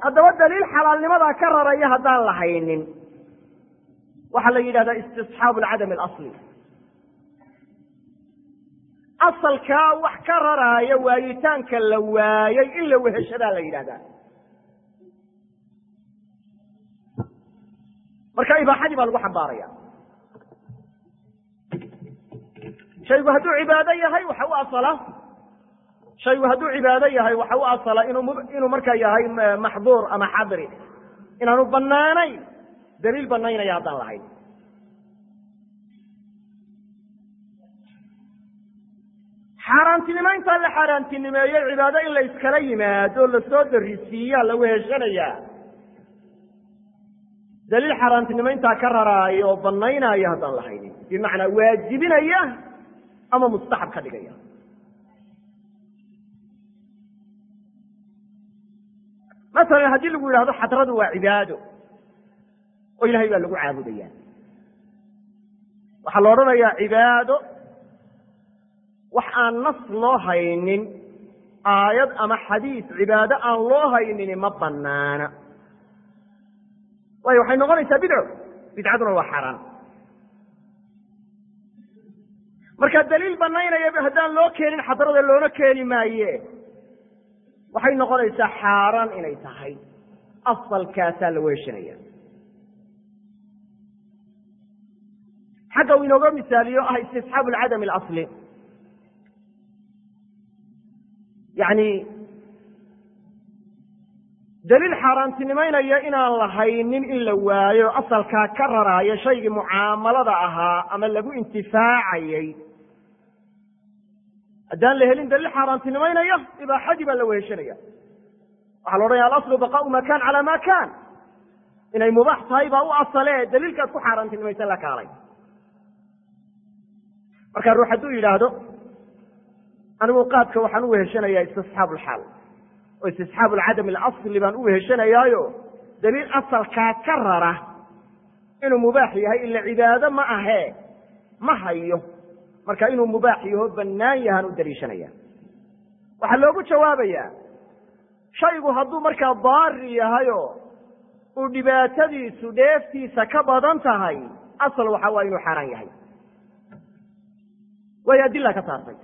haddaba daliil xalaalnimadaa ka raraya haddaan la haynin waxaa la yidhahdaa istisxaabu alcadami alasli asalkaa wax ka raraaya waayitaanka la waayey in la weheshadaa la yidhahdaa marka ibaaxadii baa lagu xambaaraya shaygu hadduu cibaado yahay waxa u asala shaygu hadduu cibaado yahay waxa u asala inuu inuu markaa yahay maxduur ama xadri inaanu banaanayn daliil banaynaya haddaan lahayn xaaraantinimayntaa la xaaraantinimeeyey cibaado in la iskala yimaado lasoo darisiiyaa la weheshanayaa daliil xaaraantinimayntaa ka raraaya oo banaynaya haddaan lahaynin bimacnaa waajibinaya ama mustaxab ka dhigaya masalan haddii lagu yidhahdo xadradu waa cibaado oo ilahay baa lagu caabudaya waxaa la odhanayaa cibaado wax aan nas loo haynin aayad ama xadiis cibaado aan loo haynin ma banaana waayo waxay noqonaysaa bidco bidcaduna waa xaaraan marka daliil banaynaya haddaan loo keenin xadrada loona keeni maaye waxay noqonaysaa xaaraan inay tahay asalkaasaa la weeshanaya xagga uu inooga misaaliyo ah istisxaabu alcadami alasli yani daliil xaaraantinimaynaya inaan lahaynin in la waayo asalkaa ka raraayo shaygii mucaamalada ahaa ama lagu intifaacayay haddaan la helin daliil xaaraantinimaynaya ibaaxadii baa la weheshanaya waxaa la odhanaya alaslu baqaau ma kan cala ma kan inay mubaax tahay baa u asale daliilkaad ku xaaraantinimaysan la kaalay marka ruux hadduu yidhaahdo anigu qaadka waxaan u weheshanayaa istisxaabu lxaal oo istisxaabu alcadam alasli baan u weheshanayaayo daliil asalkaa ka rara inuu mubaax yahay ila cibaado ma ahee ma hayo marka inuu mubaax yaho bannaan yahaan u daliishanaya waxaa loogu jawaabayaa shaygu hadduu markaa daari yahayo uu dhibaatadiisu dheeftiisa ka badan tahay asal waxa waa inuu xaaraan yahay waayo adila ka saartay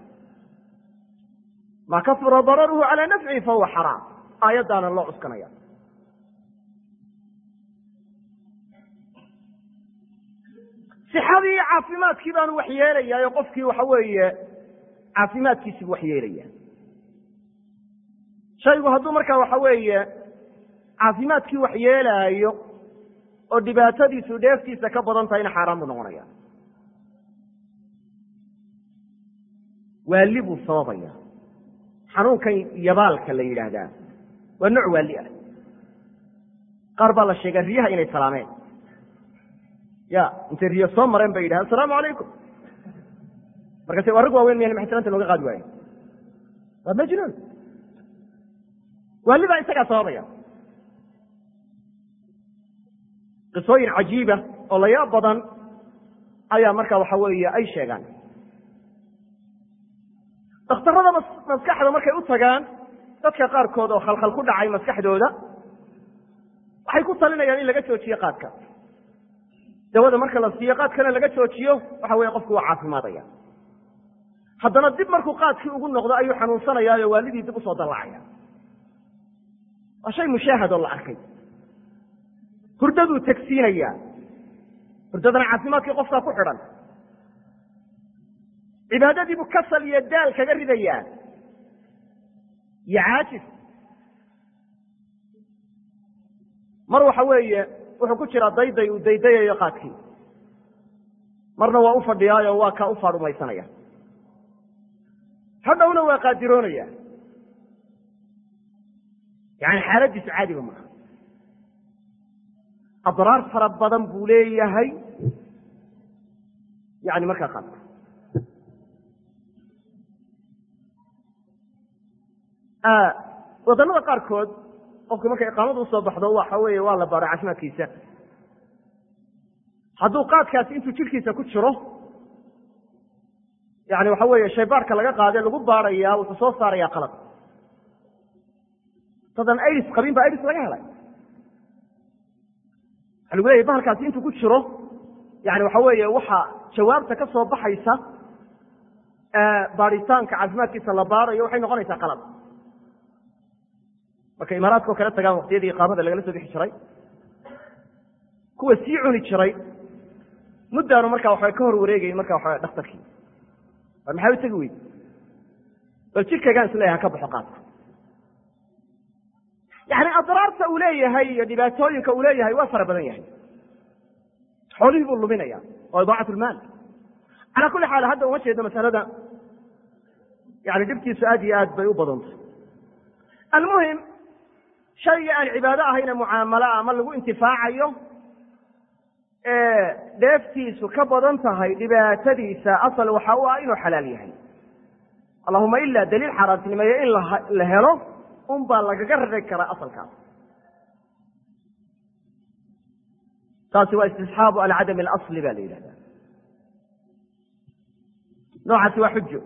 ma kasura dararuhu calaa nafcihi fahuwa xaraam aayaddaana loo cuskanaya sixadii caafimaadkii baanu wax yeelayaa qofkii waxa weeye caafimaadkiisibu wax yeelaya shaygu hadduu markaa waxa weeye caafimaadkii wax yeelaayo oo dhibaatadiisu dheeftiisa ka badan tahayna xaaraan buu noqonaya waali buu sababaya xanuunkan yabaalka la yidhaahdaa waa nooc waali ah qaar baa la sheegaa riyaha inay salaameen ya intay riyo soo mareen bay yidhaha asalaamu calaykum markaase waa rag waaweyn miyan maxtiranta looga qaadi waayo waa majnuun waali baa isagaa sababaya qisooyin cajiiba oo layaab badan ayaa marka waxa weeye ay sheegaan dakhtarada maskaxda markay u tagaan dadka qaarkood oo khalkhal ku dhacay maskaxdooda waxay ku talinayaan in laga joojiyo qaadka dawada marka la siiyo qaadkana laga joojiyo waxa weye qofku waa caafimaadaya haddana dib markuu qaadkii ugu noqdo ayuu xanuunsanayaayo waalidii dib usoo dallacaya waa shay mushaahad oo la arkay hurdaduu tegsiinayaa hurdadana caafimaadkii qofkaa ku xidhan cibaadadiibuu kasal iyo daal kaga ridayaa iyo caajis mar waxa weeye wuxuu ku jiraa dayday uu daydayayo qaadkii marna waa u fadhiyaayo waa kaa u faarumaysanaya hadhowna waa qaadiroonaya yani xaaladiisu caadiba maaha adraar fara badan buu leeyahay yani markaa qaadka wadannada qaarkood qofka markay iqaamadu usoo baxdo waxa weeye waa la baaro caafimaadkiisa hadduu qaadkaasi intuu jidhkiisa ku jiro yani waxa weeye shaybaarka laga qaade lagu baarayaa wuxuu soo saarayaa qalad dadan aids qabin baa aids laga helay waxa lagu leyahy bahalkaasi intuu ku jiro yani waxa weeye waxa jawaabta ka soo baxaysa baaritaanka caafimaadkiisa la baarayo waxay noqonaysaa qalab marka imaaraadka oo kale tagaan waqtiyadii iqaamada lagala soo bixi jiray kuwa sii cuni jiray muddaanu marka waxaa ka hor wareegayn marka waxa dhakhtarkii war maxaa u tegi weyd bal jidkaygaan isleeyahay ha ka baxo qaadka yani adraarta uu leeyahay iyo dhibaatooyinka uu leeyahay waa fara badan yahay xoolihii buu luminaya waa idaacat lmaal calaa kulli xaal hadda uma jeedo masalada yani dhibtiisu aad iyo aad bay u badantay almuhim shaygii aan cibaado ahayna mucaamalo ama lagu intifaacayo ee dheeftiisu ka badan tahay dhibaatadiisa asal waxa u ah inuu xalaal yahay allahuma ila daliil xaaraantinimeeye in la helo un baa lagaga rari karaa asalkaas taasi waa istisxaabu alcadam alasli ba la yidhahda noocaasi waa xujo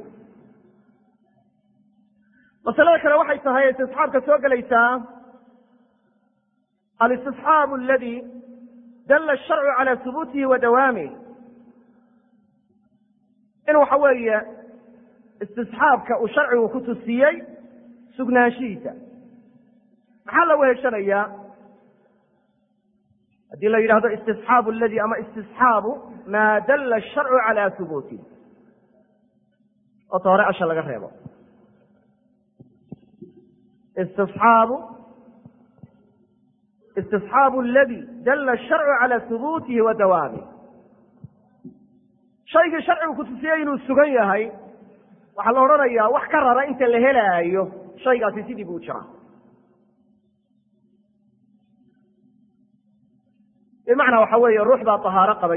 masalada kale waxay tahay istisxaabka soo gelaysaa alistisxaabu aladi dala asharcu cala hubuutihi wa dawaamih in waxa weeye istisxaabka uu sharcigu ku tusiyey sugnaanshihiisa maxaa la weheshanayaa haddii la yidhahdo istisxaabu aladi ama istisxaabu maa dala asharcu cala hubuutih oota hore asha laga reebo istisxaabu istisxaabu aladi dala asharcu cala hubuutihi wa dawaamih shaygii sharcigu ku tusiyey inuu sugan yahay waxaa la odhanayaa wax ka rara inta la helaayo shaygaasi sidii buu jiraa bimacnaa waxa weeye ruux baa tahaaro qabay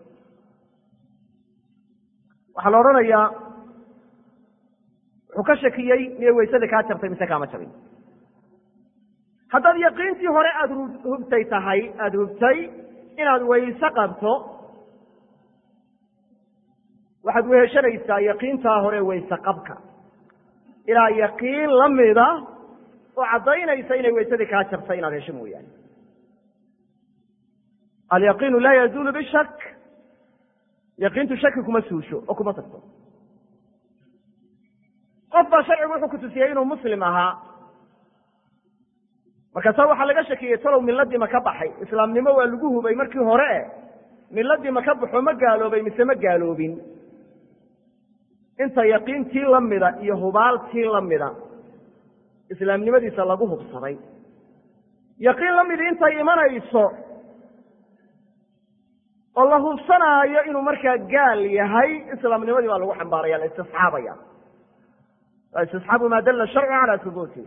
waxaa la odhanayaa wuxuu ka shakiyey miyay weysada kaa jabtay mise kaama jabin haddaad yaqiintii hore aada hubtay tahay aada hubtay inaad wayse qabto waxaad weheshanaysaa yaqiintaa hore wayse qabka ilaa yaqiin la mida oo caddaynaysa inay waysadii kaa jabtay inaad hesho mooyaane alyaqiinu laa yazuulu bishak yaqiintu shaki kuma suusho oo kuma tagto qof baa sharcigu wuxuu ku tusiyey inuu muslim ahaa markaasa waxaa laga shakiyey talow miladii ma ka baxay islaamnimo waa lagu hubay markii hore e miladii ma ka baxo ma gaaloobay mise ma gaaloobin inta yaqiintii la mida iyo hubaaltii la mida islaamnimadiisa lagu hubsaday yaqiin la midi intay imanayso oo la hubsanaayo inuu markaa gaal yahay islaamnimadii baa lagu xambaaraya la istisxaabaya waa istisxaabu maa dalla sharcu calaa hubuuti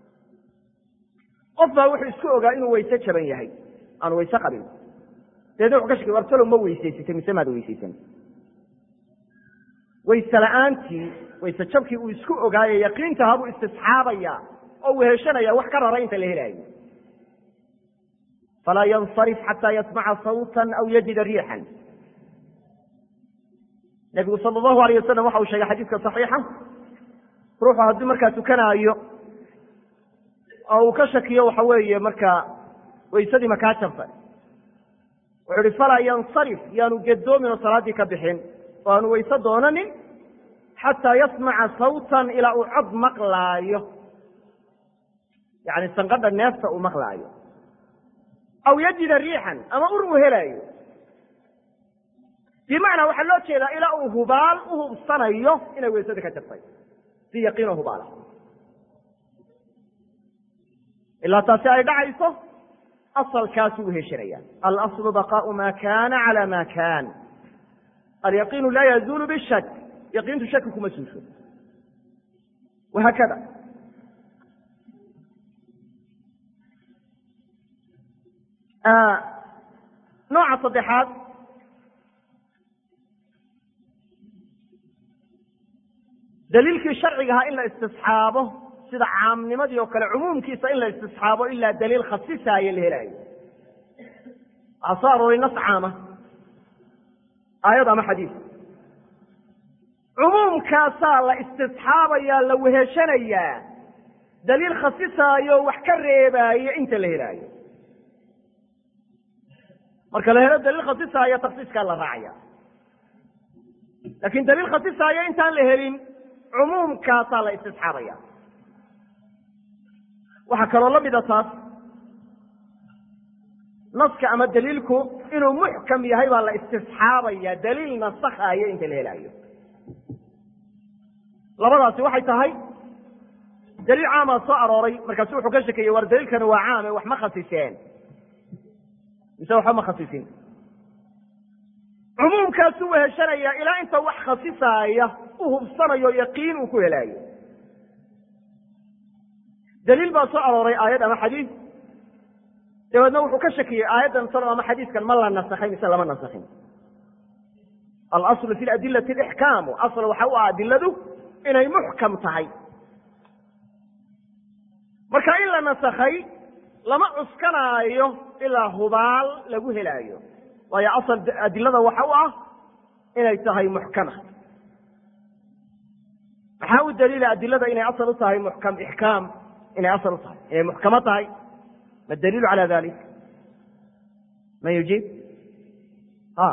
qof baa wuxuu isku ogaa inuu wayse jaban yahay aanu wayse qabin dabeedna wuxu ka shakay war talow ma weysaysatay mise maad weysaysan wayse la-aantii wayse jabkii uu isku ogaaye yaqiintaha buu istisxaabaya oo weheshanaya wax ka rara inta la helaayo falaa yansarif xataa yasmaca sawtan aw yajida riixan nebigu sala allahu alayh wasalam waxa uu sheegay xadiiska saxiixa ruuxu haddii markaa tukanaayo oo uu ka shakiyo waxa weeye markaa waysadii makaa jabtay wuxuu ihi falaa yansarif yaanu gedoomin oo salaaddii ka bixin oo aanu wayse doonanin xataa yasmaca sawtan ilaa uu cod maqlaayo yani sanqadha neefta uu maqlaayo aw yajida riixan ama ur uu helaayo bimacnaa waxaa loo jeedaa ilaa uu hubaal u hubsanayo inay waysada ka jabtay si yaqiino hubaala ilaa taasi ay dhacayso asalkaasuu uheshanaya alaslu baqaau ma kana cala ma kan alyaqiinu laa yazuulu bishak yaqiintu shaki kuma suusho wahaakada nooca saddexaad daliilkii sharciga ahaa in la istisxaabo sida caamnimadii oo kale cumuumkiisa in la istisxaabo ilaa daliil khasisaayo la helaayo waxaa soo arooray nas caama aayad ama xadiis cumuumkaasaa la istisxaabayaa la weheshanayaa daliil khasisaayo wax ka reebaayo inta la helaayo marka la helo daliil khasisaayo taksiiskaa la raacaya laakiin daliil khasisaayo intaan la helin cumuumkaasaa la istisxaabaya waxaa kaloo la mida taas naska ama daliilku inuu muxkam yahay baa la istisxaabaya daliil nasakaayo inta la helaayo labadaasi waxay tahay daliil caamaa soo arooray markaasu wuxuu ka shekeyey war daliilkani waa caame wax ma khasiseen mise waxba ma khasisin cumuumkaasuu weheshanayaa ilaa inta wax khasisaaya u hubsanayo yaqiin uu ku helaayo daliil baa soo arooray aayad ama xadiis dabeedna wuxuu ka shakiyey aayaddan salo ama xadiiskan ma la nasakhay mise lama nasakhin alaslu fi ladilati alixkaamu asl waxa u ah adiladu inay muxkam tahay marka in la nasakhay lama cuskanaayo ilaa hubaal lagu helaayo waayo asal adilada waxa u ah inay tahay muxkama maxaa u daliila adilada inay asal u tahay muxkam ixkaam inay asal u tahay inay muxkamo tahay ma daliilu cala dalik man yujiib a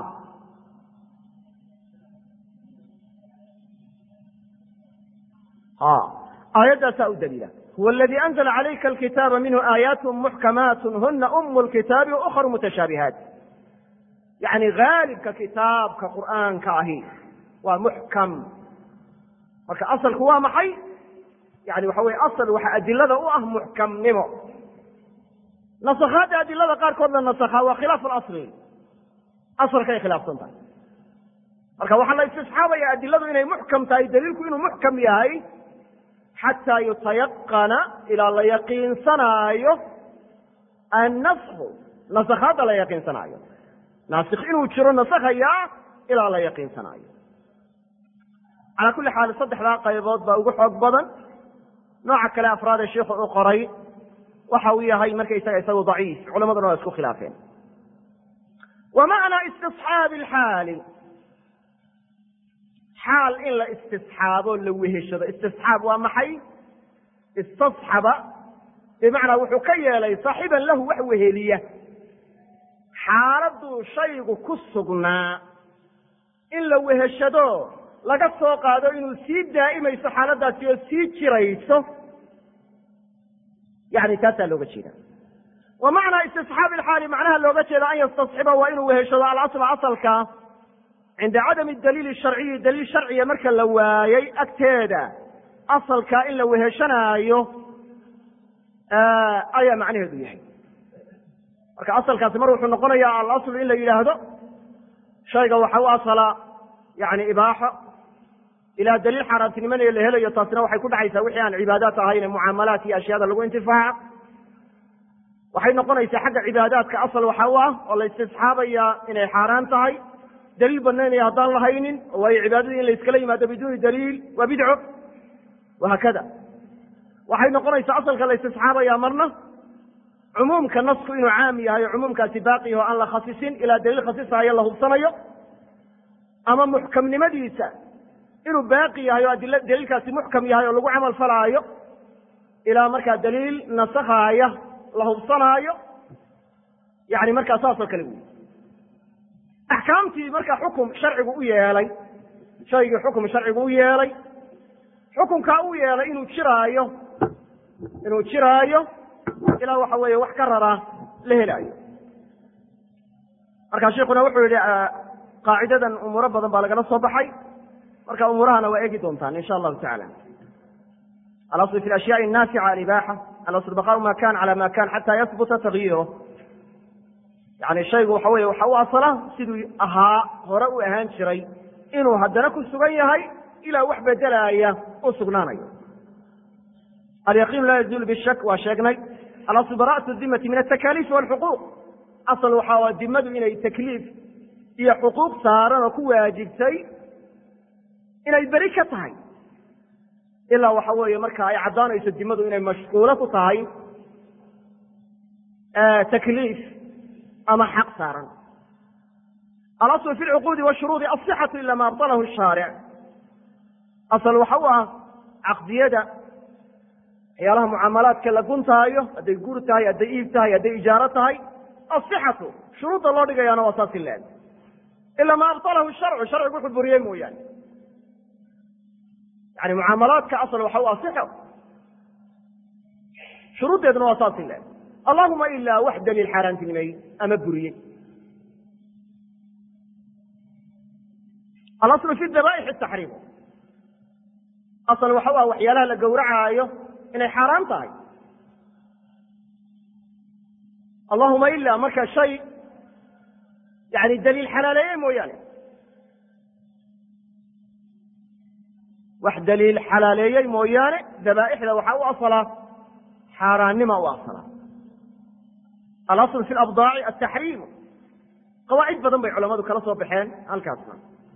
aayaddaasaa u daliila huwa aladii anzla calayka alkitaaba minhu aayaat muxkamaat huna umu lkitaabi waukharu mutashaabihaat yani haalibka kitaabka qur'aanka ahi waa muxkam marka asalku waa maxay yani waxa weye asal waxa adilada u ah muxkamnimo nasakhaadda adilada qaarkood la nasakhaa waa khilaaf alasli asalkay khilaafsan tahay marka waxaa la istisxaabaya adiladu inay muxkam tahay daliilku inuu muxkam yahay xataa yutayaqana ilaa la yaqiinsanaayo annasku nasakhaadda la yaqiinsanaayo naasik inuu jiro nasakhayaa ilaa la yaqiinsanaayo calaa kulli xaal saddexdaa qaybood baa ugu xoog badan nooca kale afraad ee sheikhu uu qoray waxa uu yahay markaysaga isagu daciif culamaduna waa isku khilaafeen wa macnaa istisxaabi alxaali xaal in la istisxaabo la weheshado istisxaab waa maxay istasxaba bimacnaa wuxuu ka yeelay saaxiiban lahu wax weheliya xaaladuu shaygu ku sugnaa in la weheshado laga soo qaado inuu sii daa'imayso xaaladaasi oo sii jirayso yani taasaa looga jeeda wa macnaa istisxaabi alxaali macnaha looga jeeda an yastasxiba waa inuu weheshado alasla asalka cinda cadami daliili sharciyi daliil sharciya marka la waayey agteeda asalkaa in la weheshanaayo ayaa macnaheedu yahay marka asalkaasi mar wuxuu noqonayaa alaslu in la yidhaahdo shayga waxa u asala yani ibaaxo ilaa daliil xaaraantinimanaya la helayo taasina waxay ku dhacaysaa wixii aan cibaadaat ahayn ee mucaamalaat iyo ashyaada lagu intifaaca waxay noqonaysaa xagga cibaadaadka asal waxa u ah oo la istisxaabaya inay xaaraan tahay daliil banaynaya haddaan lahaynin waayo cibaadadii in la iskala yimaado biduuni daliil waa bidco wahaakada waxay noqonaysaa asalka la istisxaabaya marna cumuumka nasku inuu caam yahay oo cumuumkaasi baaqi yaho aan la khasisin ilaa daliil khasisaayo la hubsanayo ama muxkamnimadiisa inuu baaqi yahay oo adil daliilkaasi muxkam yahay oo lagu camal falaayo ilaa markaa daliil nasakhaaya la hubsanaayo yani markaa saasoo kale wey axkaamtii marka xukum sharcigu u yeelay shaygii xukum sharcigu u yeelay xukunkaa u yeelay inuu jiraayo inuu jiraayo ilaa waxa weeye wax ka raraa la helaayo marka sheikuna wuxuu yihi qaacidadan umuuro badan baa lagala soo baxay marka umuurahana waa eegi doontaan insha allahu tacala alasl fi ashyaءi الnaafica alibaaxa alasl baqaau ma kan cala ma kan xata yahbuta tagyiro yani shaygu waxa weye waxa u asala siduu ahaa hore u ahaan jiray inuu haddana ku sugan yahay ilaa wax bedelaaya u sugnaanayo alyaqiin laa yazuul bishak waa sheegnay alasl bara'atu dimati min atakaliif walxuquuq asal waxaa dimadu inay takliif iyo xuquuq saaran oo ku waajibtay inay beri ka tahay ilaa waxa weeye marka ay caddaanayso dimadu inay mashquulo ku tahay takliif ama xaq saaran alasl fi lcuquudi washuruudi asixatu ila ma abطalahu shaaric asal waxa u ah caqdiyada waxyaalaha mucaamalaadka la guntaayo hadday guur tahay hadday iib tahay hadday ijaaro tahay asixatu shuruudda loo dhigayaana waa saas ileeg ila ma abtalahu sharcu sharcigu wuxuu buriyey mooyaane yani mucaamalaadka asal waxa u asixo shuruuddeeduna waa saas ileeg allahuma ilaa wax daliil xaaraantinimey ama buriyey alaslu fi dabaaixi taxriim asal waxa u ah waxyaalaha la gowracaayo inay xaaraan tahay allahuma ilaa marka shay yani daliil xalaaleeye mooyaane wax daliil xalaaleeyey mooyaane dabaa'ixda waxaa u asalaa xaaraannima u asalaa alasl fi labdaaci ataxriimu qawaacid badan bay culamadu kala soo baxeen halkaasna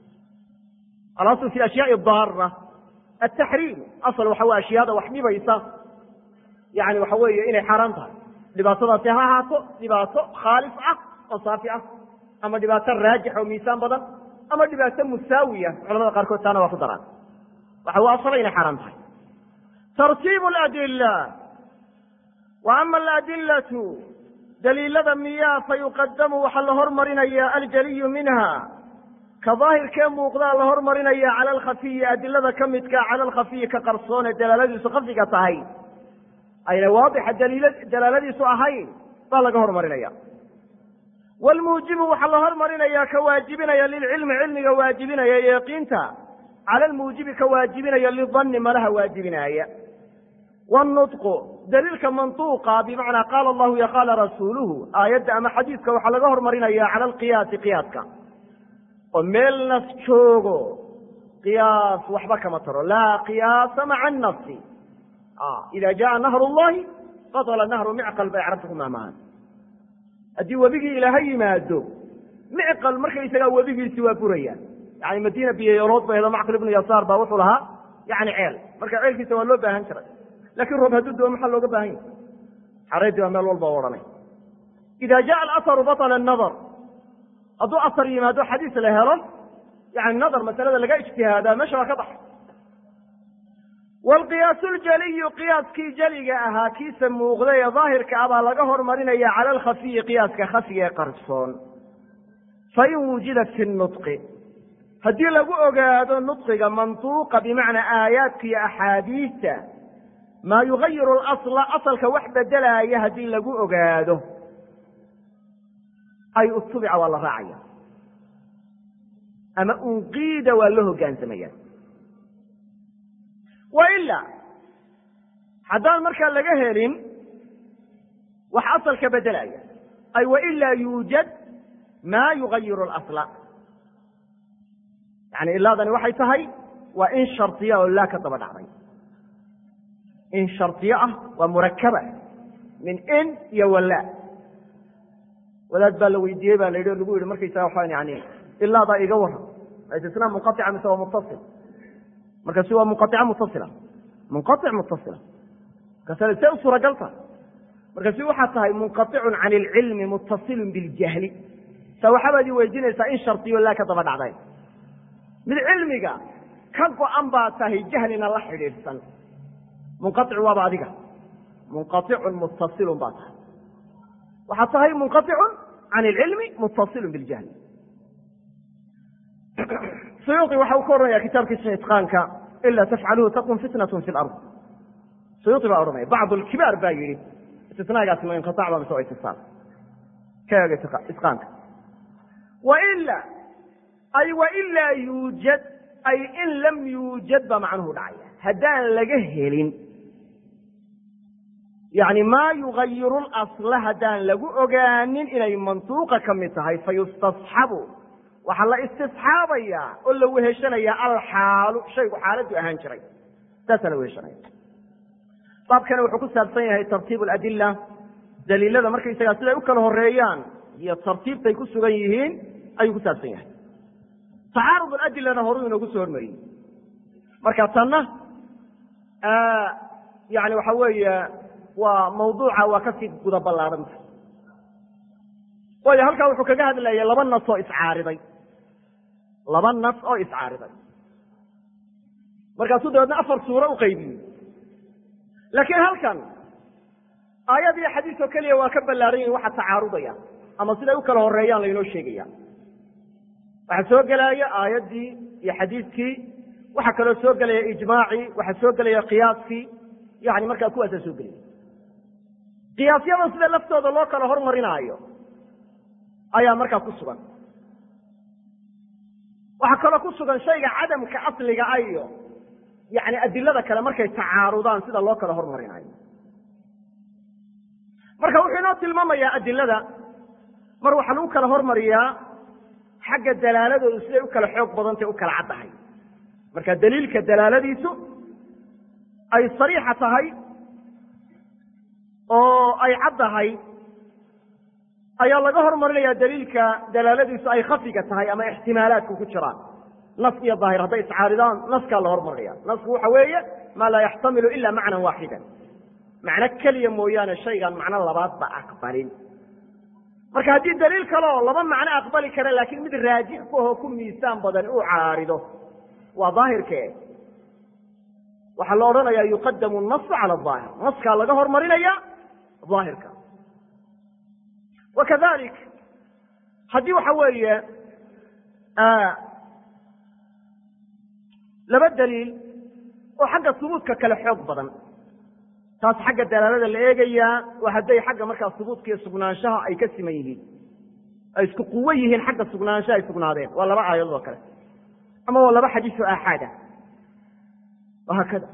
alasl fi ashyaai daara ataxriimu asal waxa wey ashyaada wax dhibaysa yani waxa weeye inay xaaraan tahay dhibaatadaasi ha ahaato dhibaato khaalis ah oo saafi ah ama dhibaato raajix oo miisaan badan ama dhibaato musaawiya culamada qaarkood taana waa ku daraan waxa u asala inay xaaraan tahay tartiibu ladila wa ama aladilatu daliilada miyaa fayuqadamu waxaa la hormarinaya aljaliyu minha ka daahirkee muuqdaa la hormarinaya cala alkhafiyi adilada ka midka cala alkhafiyi ka qarsoon ee dalaaladiisu khafiga tahay ayna waadixa dalaaladiisu ahayn baa laga hormarinaya wlmuujibu waxaa la hormarinaya ka waajibinaya lilcilmi cilmiga waajibinaya ee yaqiinta cala lmuujibi ka waajibinaya lidanni malaha waajibinaaya wاnutqu daliilka mantuuqa bimacnaa qaala allahu iyo qaala rasuuluhu aayadda ama xadiiska waxaa laga hormarinaya cala alqiyaasi qiyaaska oo meel nas joogo qiyaas waxba kama taro laa qiyaasa maca nafsi ida jaءa nahr اllahi baطla nahru micqal bay carabta ku maamahaan haddii webigii ilaaha yimaado micqal markaysagaa webigiisi waa buraya yani madiina biyoyolood ba hedo macqil ibnu yasaar baa wuxuu lahaa yani ceel marka ceelkiisa waa loo baahan jiray lakin roob hadduu doo maxaa looga baahan yahy xareedii baa meel walba odhanay ida jaءa alasaru baطla الnadr hadduu asar yimaado xadiis la helo yani nadar masalada laga ijtihaadaa meesha waa ka baxay wlqiyaasu ljaliyu qiyaaskii jeliga ahaa kiisa muuqday ee daahirka ah baa laga hormarinaya cala alkhafiyi qiyaaska khafiga ee qarsoon fain wujida fi nutqi haddii lagu ogaado nutqiga mantuuqa bimacnaa aayaadka iyo axaadiista maa yugayiru lasla asalka wax bedelaaya haddii lagu ogaado ay utubica waa la raacaya ama unqiida waa loo hogaansamaya waila haddaan markaa laga helin wax asalka bedelaya ay wailaa yuujad maa yugayiru اlasla yani ilaadani waxay tahay waa in shardiya oo laa ka daba dhacday in shardiyo ah waa murakaba min in iyo walaa wadaad baa la weydiiyey ba la yidhi o lagu yihi markaysaga waxaan yani ilaadaa iga waran istisnaa munqaطica mise waa mutasil markaasu waa munqaica mutasila munqaic mutasila markaas see u suuragalta markaasu waxaa tahay munqaicun can ilcilmi mutasilun biljahli sa waxaabaad ii weydiinaysaa in shardiyo laa ka daba dhacday mid cilmiga ka go-an baa tahay jahlina la xidhiidhsan munqaic waaba adiga munqaicun mutasilun baa tahay waxaa tahay munqaicun can ilcilmi mutasilun biljahli suyuuطi waxa uu ka odhanaya kitaabkiisa itqaanka ila tafcaluhu takun fitnatun fi lard suyuuطi baa odhanaya bacd lkibaar baa yidhi istisnaagaasi ma inqiطac ba mise waa itisaal ka eega itqaanka waila ay wailaa yuujad ay in lam yuujad baa macnuhu dhacaya haddaan laga helin yani maa yugayiru lasla haddaan lagu ogaanin inay mantuuqa ka mid tahay fayustasxabu waxaa la istisxaabayaa oo la weheshanaya alxaalu shaygu xaaladdu ahaan jiray saasaa la weheshanaya baabkana wuxuu ku saabsan yahay tartiib aladila daliilada markaysagaa siday u kala horeeyaan iyo tartiibtay ku sugan yihiin ayuu ku saabsan yahay tacaarud aladilana horuu inoogu soo hormariyey marka tanna yani waxa weeye waa mawduuca waa kasii guda ballaaranta waayo halkaa wuxuu kaga hadlaya laba nas oo iscaariday laba nas oo iscaariday markaasuu dabeedna afar suuro u qaybiyey laakiin halkan aayad iyo xadiis oo keliya waa ka ballaaran yihin waxa tacaarudaya ama siday u kala horeeyaan laynoo sheegaya waxaa soo gelaya aayaddii iyo xadiidkii waxaa kaloo soo gelaya ijmaacii waxaa soo gelaya qiyaaskii yani markaa kuwaasaa soo gelaya qiyaasyada sida laftooda loo kala hormarinaayo ayaa markaa ku sugan waxaa kaloo ku sugan shayga cadamka asliga a iyo yani adilada kale markay tacaarudaan sida loo kala hormarinayo marka wuxuu inoo tilmaamayaa adilada mar waxaa lagu kala hormariyaa xagga dalaaladoodu siday u kala xoog badantay u kala caddahay marka daliilka dalaaladiisu ay sariixa tahay oo ay caddahay ayaa laga hormarinaya daliilka dalaaladiisu ay khafiga tahay ama ixtimaalaadku ku jiraan nas iyo daahir hadday iscaaridaan naskaa la hormarinaya nasku waxa weeye maa laa yaxtamilu ila macnan waaxidan macno keliya mooyaane shaygaan macno labaadba aqbalin marka haddii daliil kaleo laba macno aqbali kara laakiin mid raajix ku ahoo ku miisaan badan uu caarido waa daahirke waxaa la odhanaya yuqadamu nasu cala aahir naskaa laga hormarinaya daahirka wakadalik haddii waxa weeye laba daliil oo xagga subuudka kale xoog badan taas xagga dalaalada la eegayaa waa hadday xagga markaa subuudka iyo sugnaanshaha ay ka siman yihiin ay isku quwo yihiin xagga sugnaanshaha ay sugnaadeen waa laba aayadood oo kale ama waa laba xadiis oo aaxaada wahaakada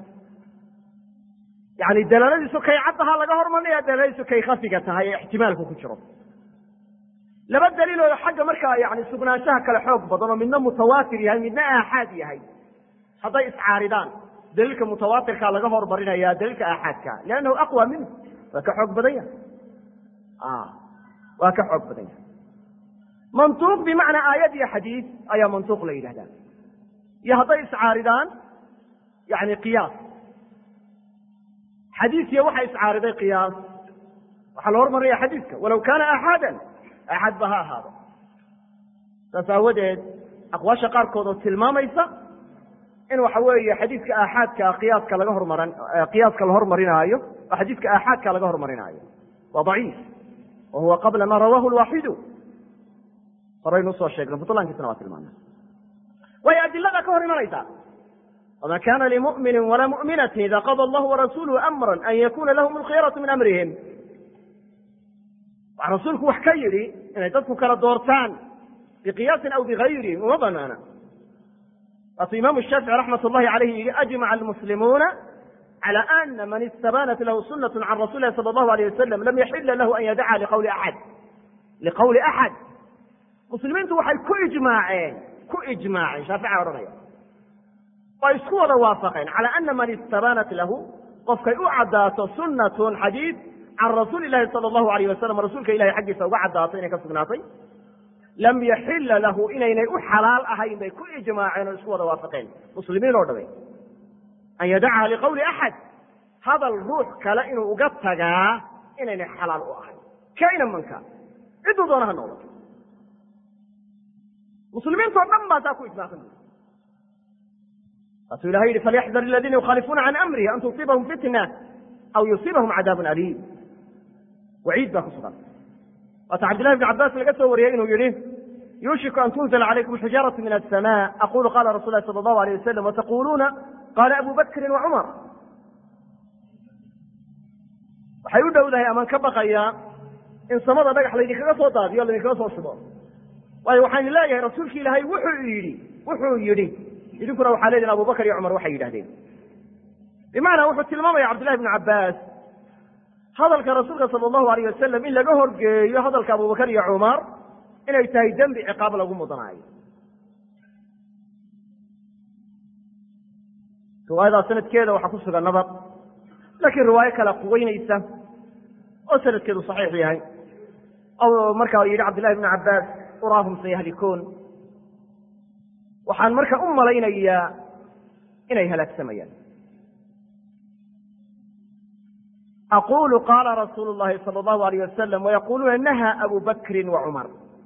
yani dalaaladiisu kay caddaha laga hormarinaya dalaaladiisu kay khafiga tahay ee ixtimaalku ku jiro laba daliil oo xagga markaa yani sugnaanshaha kale xoog badan oo midna mutawaatir yahay midna aaxaad yahay hadday iscaaridaan daliilka mutawaatirkaa laga hormarinaya daliilka aaxaadka liannahu aqwa minhu waa ka xoog badan yahay waa ka xoog badan yahay mantuuq bimacnaa aayad iyo xadiis ayaa mantuuq la yidhahdaa iyo hadday iscaaridaan yani qiyaas xadiiskiya waxa iscaariday qiyaas waxaa la hormarinaya xadiiska walow kaana aaxaadan aaxaad ba ha ahaado saas aawadeed aqwaasha qaarkood oo tilmaamaysa in waxa weeye xadiiska aaxaadka qiyaaska laga hormaran qiyaaska la hormarinaayo oo xadiiska aaxaadka laga hormarinaayo waa daciif wa huwa qabla ma rawahu lwaaxidu horaynu usoo sheegnay butlaankiisna waa tilmaana way adilada ka hor imanaysaa wma kana limumini walaa muminati ida qada allahu warasuluhu amra an yakuna lahum alkhiyaratu min amrihim waxa rasuulku wax ka yidhi inay dadku kala doortaan biqiyaasin aw bigayri uma banaana waatuu imaamu shaafici raxmat llahi alayh yihi ajmaca almuslimuuna calى ana man istabanat lahu sunat can rasuli lahi sala allahu alayh wasalam lam yaxila lahu an yadaca liqawli axad liqawli axad muslimiintu waxay ku ijmaaceen ku ijmaaceen shaafica odhanaya way isku wada waafaqeen calى ana man istabanat lahu qofkay u caddaato sunatun xadiid can rasuuli lahi sala allahu alayh wasalam rasuulka ilahay xaggiisa uga caddaato inay ka sugnaatay lam yaxila lahu inaynay u xalaal ahayn bay ku ijmaaceen oo isku wada waafaqeen muslimiin oo dhame an yadacaha liqawli axad hadal ruux kale inuu uga tagaa inaynay xalaal u ahayn kaina manka cidduu doona ha noqdo muslimiintoo dhan baa saa ku ijmaacsan saasuu ilahay yihi falyaxdar aladiina yukhaalifuuna can amrihi an tusiibahum fitna aw yusiibahum cadaabun aliim waciid baa ku sugan waata cabdillahi bn cabbaas laga soo wariyey inuu yihi yuushiku an tunzla calaykum xijaaratu min asama aqulu qala rasul lahi sala allahu alayh wasalam wataquluuna qaala abu bakrin wa cumar waxay u dhowdahay amaan ka baqayaa in samada dhagax laydinkaga soo daadiyo laydinkaga soo shubo waayo waxaan leeyahay rasuulki ilaahay wuxuu yidhi wuxuu yidhi idinkuna waxaa leedihin abubakar iyo cumar waxay yidhahdeen bimacnaa wuxuu tilmaamaya cabdillahi bnu cabbaas hadalka rasuulka sala allahu alayh wasalam in laga horgeeyo hadalka abubakar iyo cumar inay tahay dembi ciqaab lagu mudanaayo riwaayadaa sanadkeeda waxaa ku sugan nabad laakiin riwaayo kale quweynaysa oo sanadkeedu saxiix yahay oo markaa yidhi cabdillahi bnu cabbaas uraahum sayahlikuun waxaan marka u malaynayaa inay halaagsamayaan aqulu qaala rasuulu llahi sala allahu alayh wasalam wayaquluuna naha abu bakrin wa cumar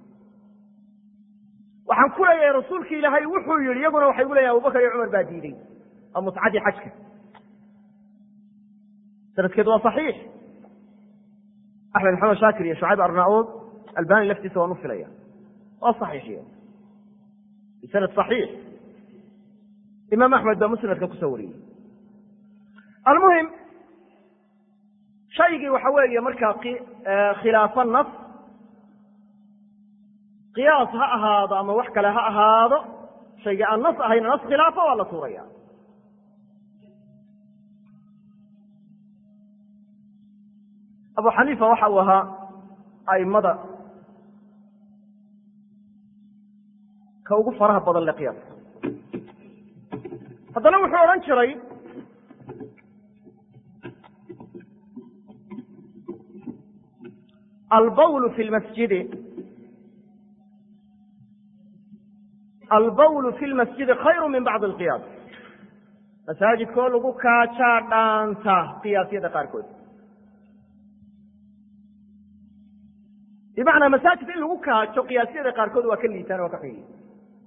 waxaan ku leeyahay rasuulki ilaahay wuxuu yihi iyaguna waxay gu leeyahin abubakar iyo cumar baa diiday waa mutcadii xajka sanadkeedu waa صaxiix axmed maxamed shaakir iyo shucayb arnaud albani laftiisa waan u filaya waa صaxiixiye bisanad صaxiix imaam axmed baa musnadka kusoo wariyey almuhim shaygii waxa weeye markaa khilaafo nas qiyaas ha ahaado ama wax kale ha ahaado shaygii aan nas ahayna nas khilaafo waa la tuuraya abu xaniifa waxa uu ahaa aimada ka ugu faraha badan le qiyaaska haddana wuxuu odhan jiray albawl fi lmasjidi albawl fi lmasjidi khayru min bacdi alqiyaas masaajidkoo lagu kaajaa dhaanta qiyaasyada qaarkood bimacnaa masaajid in lagu kaajo qiyaasyada qaarkood waa ka liitaan waa ka xun yihin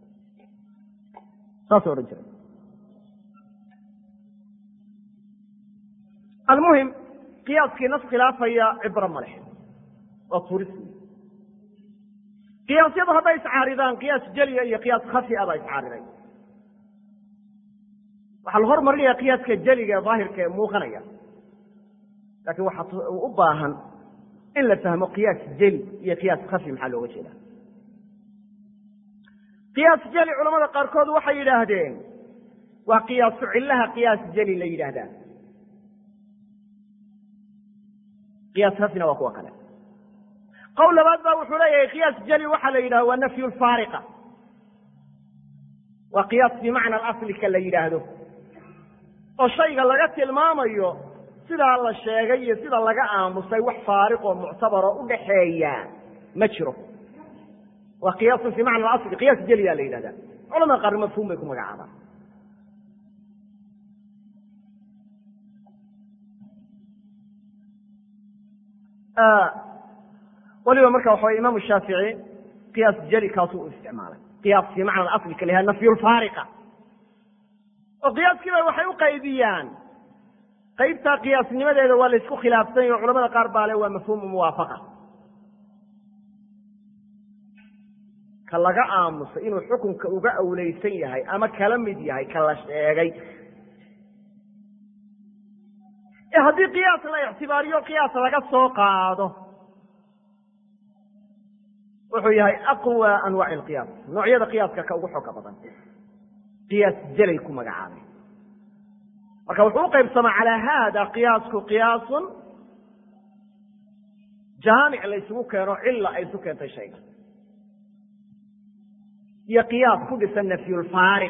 saasuu odhan jiray almuhim qiyaaskii nas khilaafaya cibro ma leh waa turis qiyaasyadu hadday iscaaridaan qiyaas jeliya iyo qiyaas khafi a baa iscaariday waxaa la hormarinaya qiyaaska jeliga ee daahirka ee muuqanaya laakiin waxaa u baahan in la fahmo qiyaas jeli iyo qiyaas khafi maxaa looga jeeda qiyaas jeli culamada qaarkood waxay yidhaahdeen waa qiyaasu cillaha qiyaas jeli la yidhaahdaa qiyaas khafina waa kuwa kale qowl labaad ba wuxuu leeyahay qiyaas jeli waxaa la yidhahda waa nafyu lfaariqa waa qiyaas bimacna alaslika la yidhaahdo oo shayga laga tilmaamayo sidaa la sheegay iyo sida laga aamusay wax faariqoo muctabaroo u dhaxeeya ma jiro waa qiyaasun fi macna alasli qiyaas jeliyaa la yidhahda culamada qaarna mafhuum bay ku magacaabaan waliba marka waxa way imaamu shaafici qiyaas jeli kaasuu u isticmaalay qiyaas fi macna asli ka layaha nafyu lfaariqa oo qiyaaskiiba waxay u qaybiyaan qaybtaa qiyaasnimadeeda waa la isku khilaafsan yahi o culamada qaar baa le waa mafhuumu muwaafaqa ka laga aamusay inuu xukunka uga awleysan yahay ama kala mid yahay ka la sheegay ee haddii qiyaas la ictibaariyo qiyaas laga soo qaado wuxuu yahay aqwa anwaaci alqiyaas noocyada qiyaaska ka ugu xooga badan qiyaas jelay ku magacaabay marka wuxuu u qaybsamaa calaa haada qiyaasku qiyaasun jaamic la ysugu keeno cilla ay isu keentay shayga iyo qiyaas ku dhisan nafyulfaariq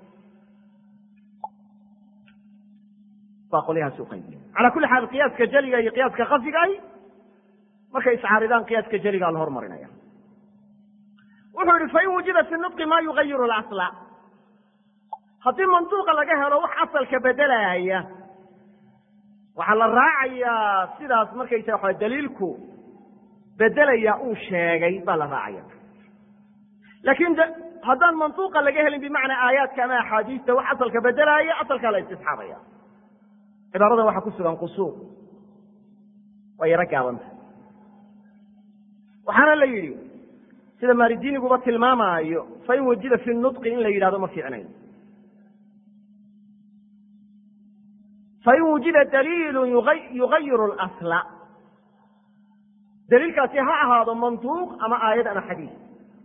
baa qolyahaasi uqaybiya calaa kulli xaal qiyaaska jeliga iyo qiyaaska kafigahi markay iscaaridaan qiyaaska jeligaa la hormarinaya wuxuu yihi fain wujida fi nudqi ma yugayiru lasla haddii manduuqa laga helo wax asalka bedelaaya waxaa la raacayaa sidaas markaysa waa daliilku bedelaya uu sheegay baa la raacaya laakiin haddaan manduuqa laga helin bimacnaa aayaadka ama axaadiista wax asalka bedelaaya asalkaa la istisxaabaya cibaarada waxaa ku sugan qusuur waa yaro gaabanta waxaana la yidhi sida maaridiiniguba tilmaamaayo fain wajida fi nudqi in la yidhahdo ma fiicnayn fain wujida daliilu yugayiru lasla daliilkaasi ha ahaado mantuuq ama aayad ama xadiis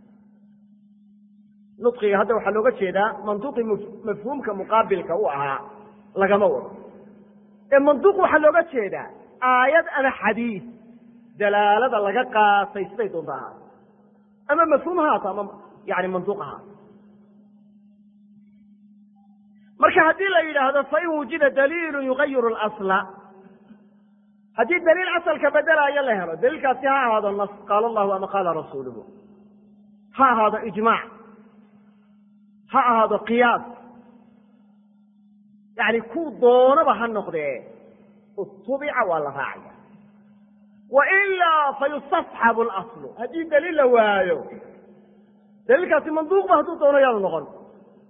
nudqiga hadda waxaa looga jeedaa mantuuqii mafhuumka muqaabilka u ahaa lagama wado ee mantuuq waxaa looga jeedaa aayad ama xadiis dalaalada laga qaatay siday doonta ahaato ama mafhuum haato ama yani mantuuq ahaato marka haddii la yidhaahdo fain wujida daliilu yugayiru lasla haddii daliil asalka bedelaayo la helo daliilkaasi ha ahaado nas qaala allahu ama qaala rasuuluhu ha ahaado ijmaac ha ahaado qiyaas yani kuu doonaba ha noqdee utubica waa la raacaya wailaa fayustasxabu laslu haddii daliil la waayo daliilkaasi manduuqba hadduu doono yaanu noqon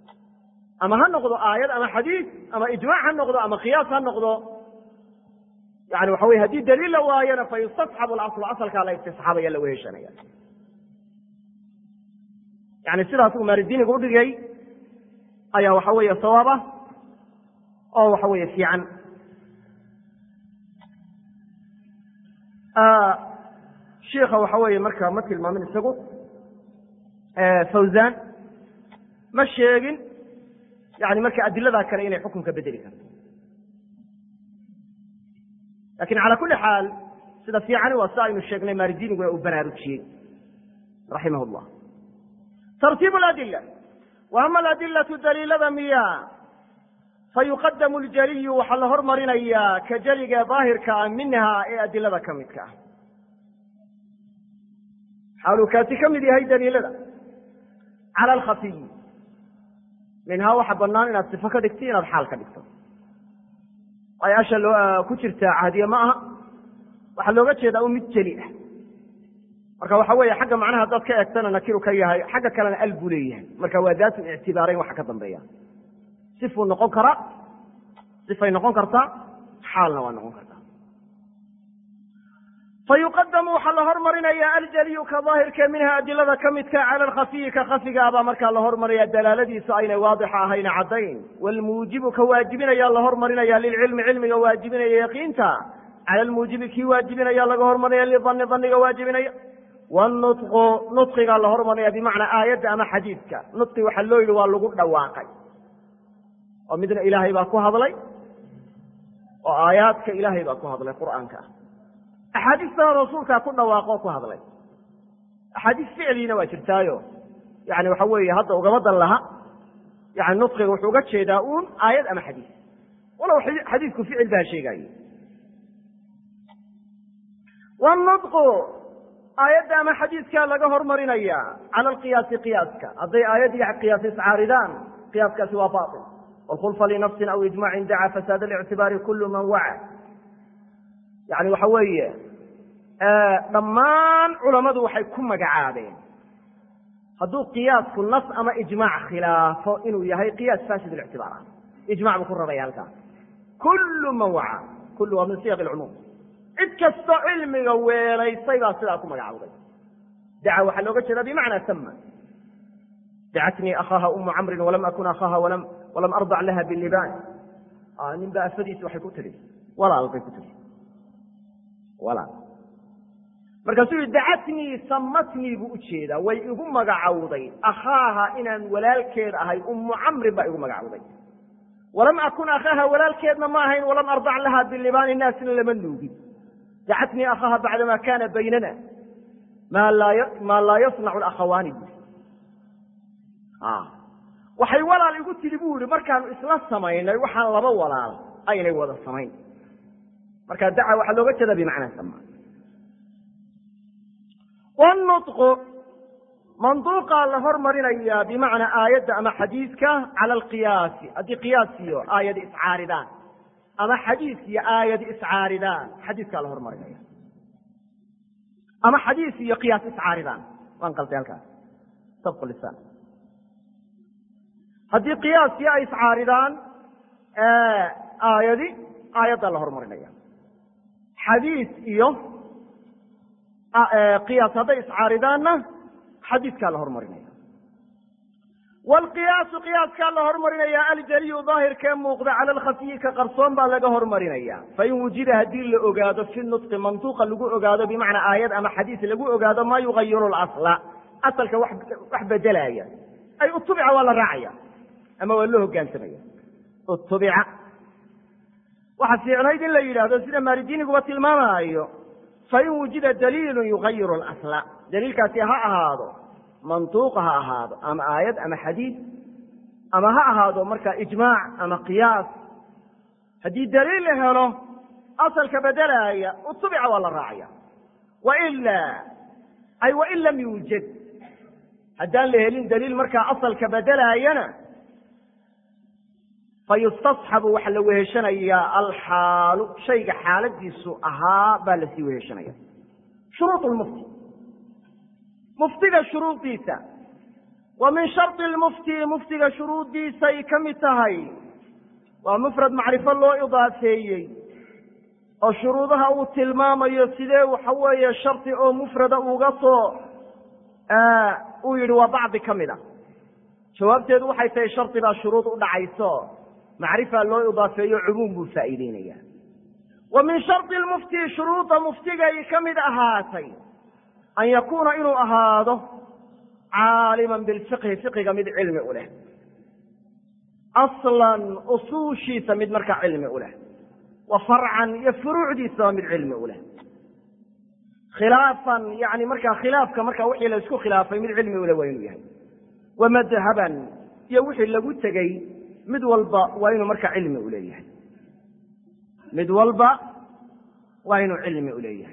ama ha noqdo aayad ama xadiis ama ijmaac ha noqdo ama qiyaas ha noqdo yani waxa weye haddii daliil la waayona fa yustasxabu laslu asalkaa la istisxaabaya la weheshanaya yani sidaas uu maalidiiniga udhigay ayaa waxa weeye sawaab ah oo waxa weeye fiican shiika waxa weeye marka ma tilmaamin isagu fawzan ma sheegin yani marka adiladaa kale inay xukunka bedeli karto lakin cala kuli xaal sida fiicani waa si aynu sheegnay maalidiiniguna uu baraarujiyey raximah llah tartiib adila wa ama aladilatu daliilada miya fayuqadamu ljaliyu waxaa la hormarinayaa ka jeliga daahirka ah minha ee adilada ka midka ah xaaluu kaasi ka mid yahay daliilada cala alkhafiyi minhaa waxa banaan inaad sifo ka dhigto inaad xaal ka dhigto ay asha ku jirtaa cahdiye ma aha waxaa looga jeedaa un mid jeli ah marka waxa weeye xagga macnaha haddaad ka eegtana nakiru ka yahay xagga kalena al buu leeyahay marka waa daatu ictibaarayn waxa ka dambeeya sifuu noqon karaa sifay noqon kartaa xaalna waa noqon kartaa fayuqadamu waxaa la hormarinaya aljaliyu ka daahirka minha adilada ka midka cala alkhafiyi ka khafigaabaa markaa la hormaraya dalaaladiisu aynay waadixa ahayna caddayn wlmuujibu ka waajibinaya la hormarinaya lilcilmi cilmiga waajibinaya yaqiinta cala lmuujibi kii waajibinaya laga hormarinaya lidani daniga waajibinaya wnuطqu nuطqigaa la hormarinaya bimacnaa aayadda ama xadiidka nuطqi waxaa loo yidhi waa lagu dhawaaqay oo midna ilaahay baa ku hadlay oo aayaadka ilaahay baa ku hadlay qur'aanka ah axaadiistana rasuulkaa ku dhawaaqoo ku hadlay axaadiis ficliina waa jirtaayo yani waxa weeye hadda ugama dan laha yani nuطqiga wuxuu uga jeedaa uun aayad ama xadiis walow xadiisku ficil baa sheegaaye wnuطqu aayadda ama xadiiskaa laga hormarinaya cala alqiyaasi qiyaaska hadday aayad iyo qiyaas iscaaridaan qiyaaskaasi waa bail wlkhulfa linafsin aw ijmacin daca fasaad اlictibaari kulu man waca yani waxa weeye dhammaan culammadu waxay ku magacaabeen hadduu qiyaasku nas ama ijmaac khilaafo inuu yahay qiyaas fasid ictibaar ah ijmac buu ku rabaya halkaas kulu man waca kulu waa min siyaq lcumuum cid kastoo cilmiga weelaysay baa sidaa ku magacawday daca waxaa looga jeeda bimacnaa sama dacatnii akhaaha umu camrin walam akun akhaaha walam ardac laha bilibaan nin baa afadiisi waxay ku tihi walaal bay ku tihi walaal markaasuu yihi dacatnii samatnii buu ujeedaa way igu magacawday akhaaha inaan walaalkeed ahay umu camrin baa igu magacawday walam akun akhaaha walaalkeedna ma ahayn walam ardac laha bilibaani naasna lama nuugin dacatnii akhaaha bacdama kana baynana maa laa yasnacu akhawaani bu waxay walaal igu tidhi bu yihi markaanu isla samaynay waxaan laba walaal aynay wada samayn marka daca waxaa looga jeeda bimacnaa sama wnuطqu manduuqaa la hormarinaya bimacnaa aayadda ama xadiiska cala alqiyaasi haddii qiyaas iyo aayadi iscaaridaan ama xadiis iyo aayadi iscaaridaan xadiiskaa la hormarinaya ama xadiis iyo qiyaas iscaaridaan waan qalday halkaas sabq lisaan haddii qiyaaskii ay iscaaridaan aayadi aayaddaa la hormarinaya xadiis iyo qiyaas hadday iscaaridaanna xadiiskaa la hormarinaya wlqiyaasu qiyaaskaa la hormarinaya aljaliyu daahirkee muuqda cala alkhafiyi ka qarsoon baa laga hormarinaya fain wujida haddii la ogaado fi nutqi mantuuqa lagu ogaado bimacnaa aayad ama xadiis lagu ogaado maa yugayiru lasla asalka wax bedelaya ay utubica waa la raacaya ama waa loo hogaansamaya utubica waxaa fiicnayd in la yidhaahdo sida maalidiiniguba tilmaamaayo fain wujida daliilu yugayiru lasla daliilkaasi ha ahaado mantuuq ha ahaado ama aayad ama xadiid ama ha ahaado marka ijmaac ama qiyaas haddii daliil la helo asalka bedelaaya utubica waa la raacaya waila ay wain lam yuujad haddaan la helin daliil markaa asalka bedelaayana fayustasxabu waxaa la weheshanayaa alxaalu shayga xaaladiisu ahaa baa lasii weheshanaya shuruud lmufti muftiga shuruudiisa wa min shardi lmufti muftiga shuruuddiisay ka mid tahay waa mufrad macrifo loo idaafeeyey oo shuruudaha uu tilmaamayo sidee waxa weeye shardi oo mufrada uga soo uu yidhi waa bacdi ka mid a jawaabteedu waxay tahay shardi baa shuruud u dhacayso macrifa loo idaafeeyo cumuum buu faa'iideynaya wa min shardi lmufti shuruudda muftigay ka mid ahaatay an yakuuna inuu ahaado caaliman bilfiqhi fiqiga mid cilmi u leh aslan usuushiisa mid markaa cilmi u leh wa farcan iyo furuucdiisaba mid cilmi u leh khilaafan yani markaa khilaafka markaa wixii la isku khilaafay mid cilmi uleh waa inuu yahay wa madhaban iyo wixii lagu tegey mid walba waa inuu markaa cilmi u leeyahay mid walba waa inuu cilmi u leeyahay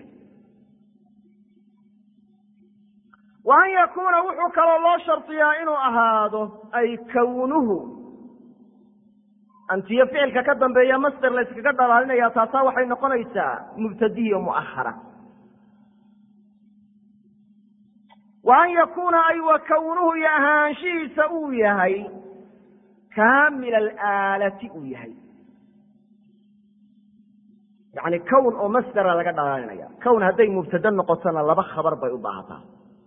wa an yakuuna wuxuu kaloo loo shardiyaa inuu ahaado ay kownuhu antiyo ficilka ka dambeeya master la yskaga dhalaalinaya taasaa waxay noqonaysaa mubtadiyo mu'ahara wa an yakuuna ay wa kownuhu iyo ahaanshihiisa uu yahay kaamila alaalati uu yahay yani kown oo masdera laga dhalaalinaya kown hadday mubtade noqotona laba khabar bay u baahataa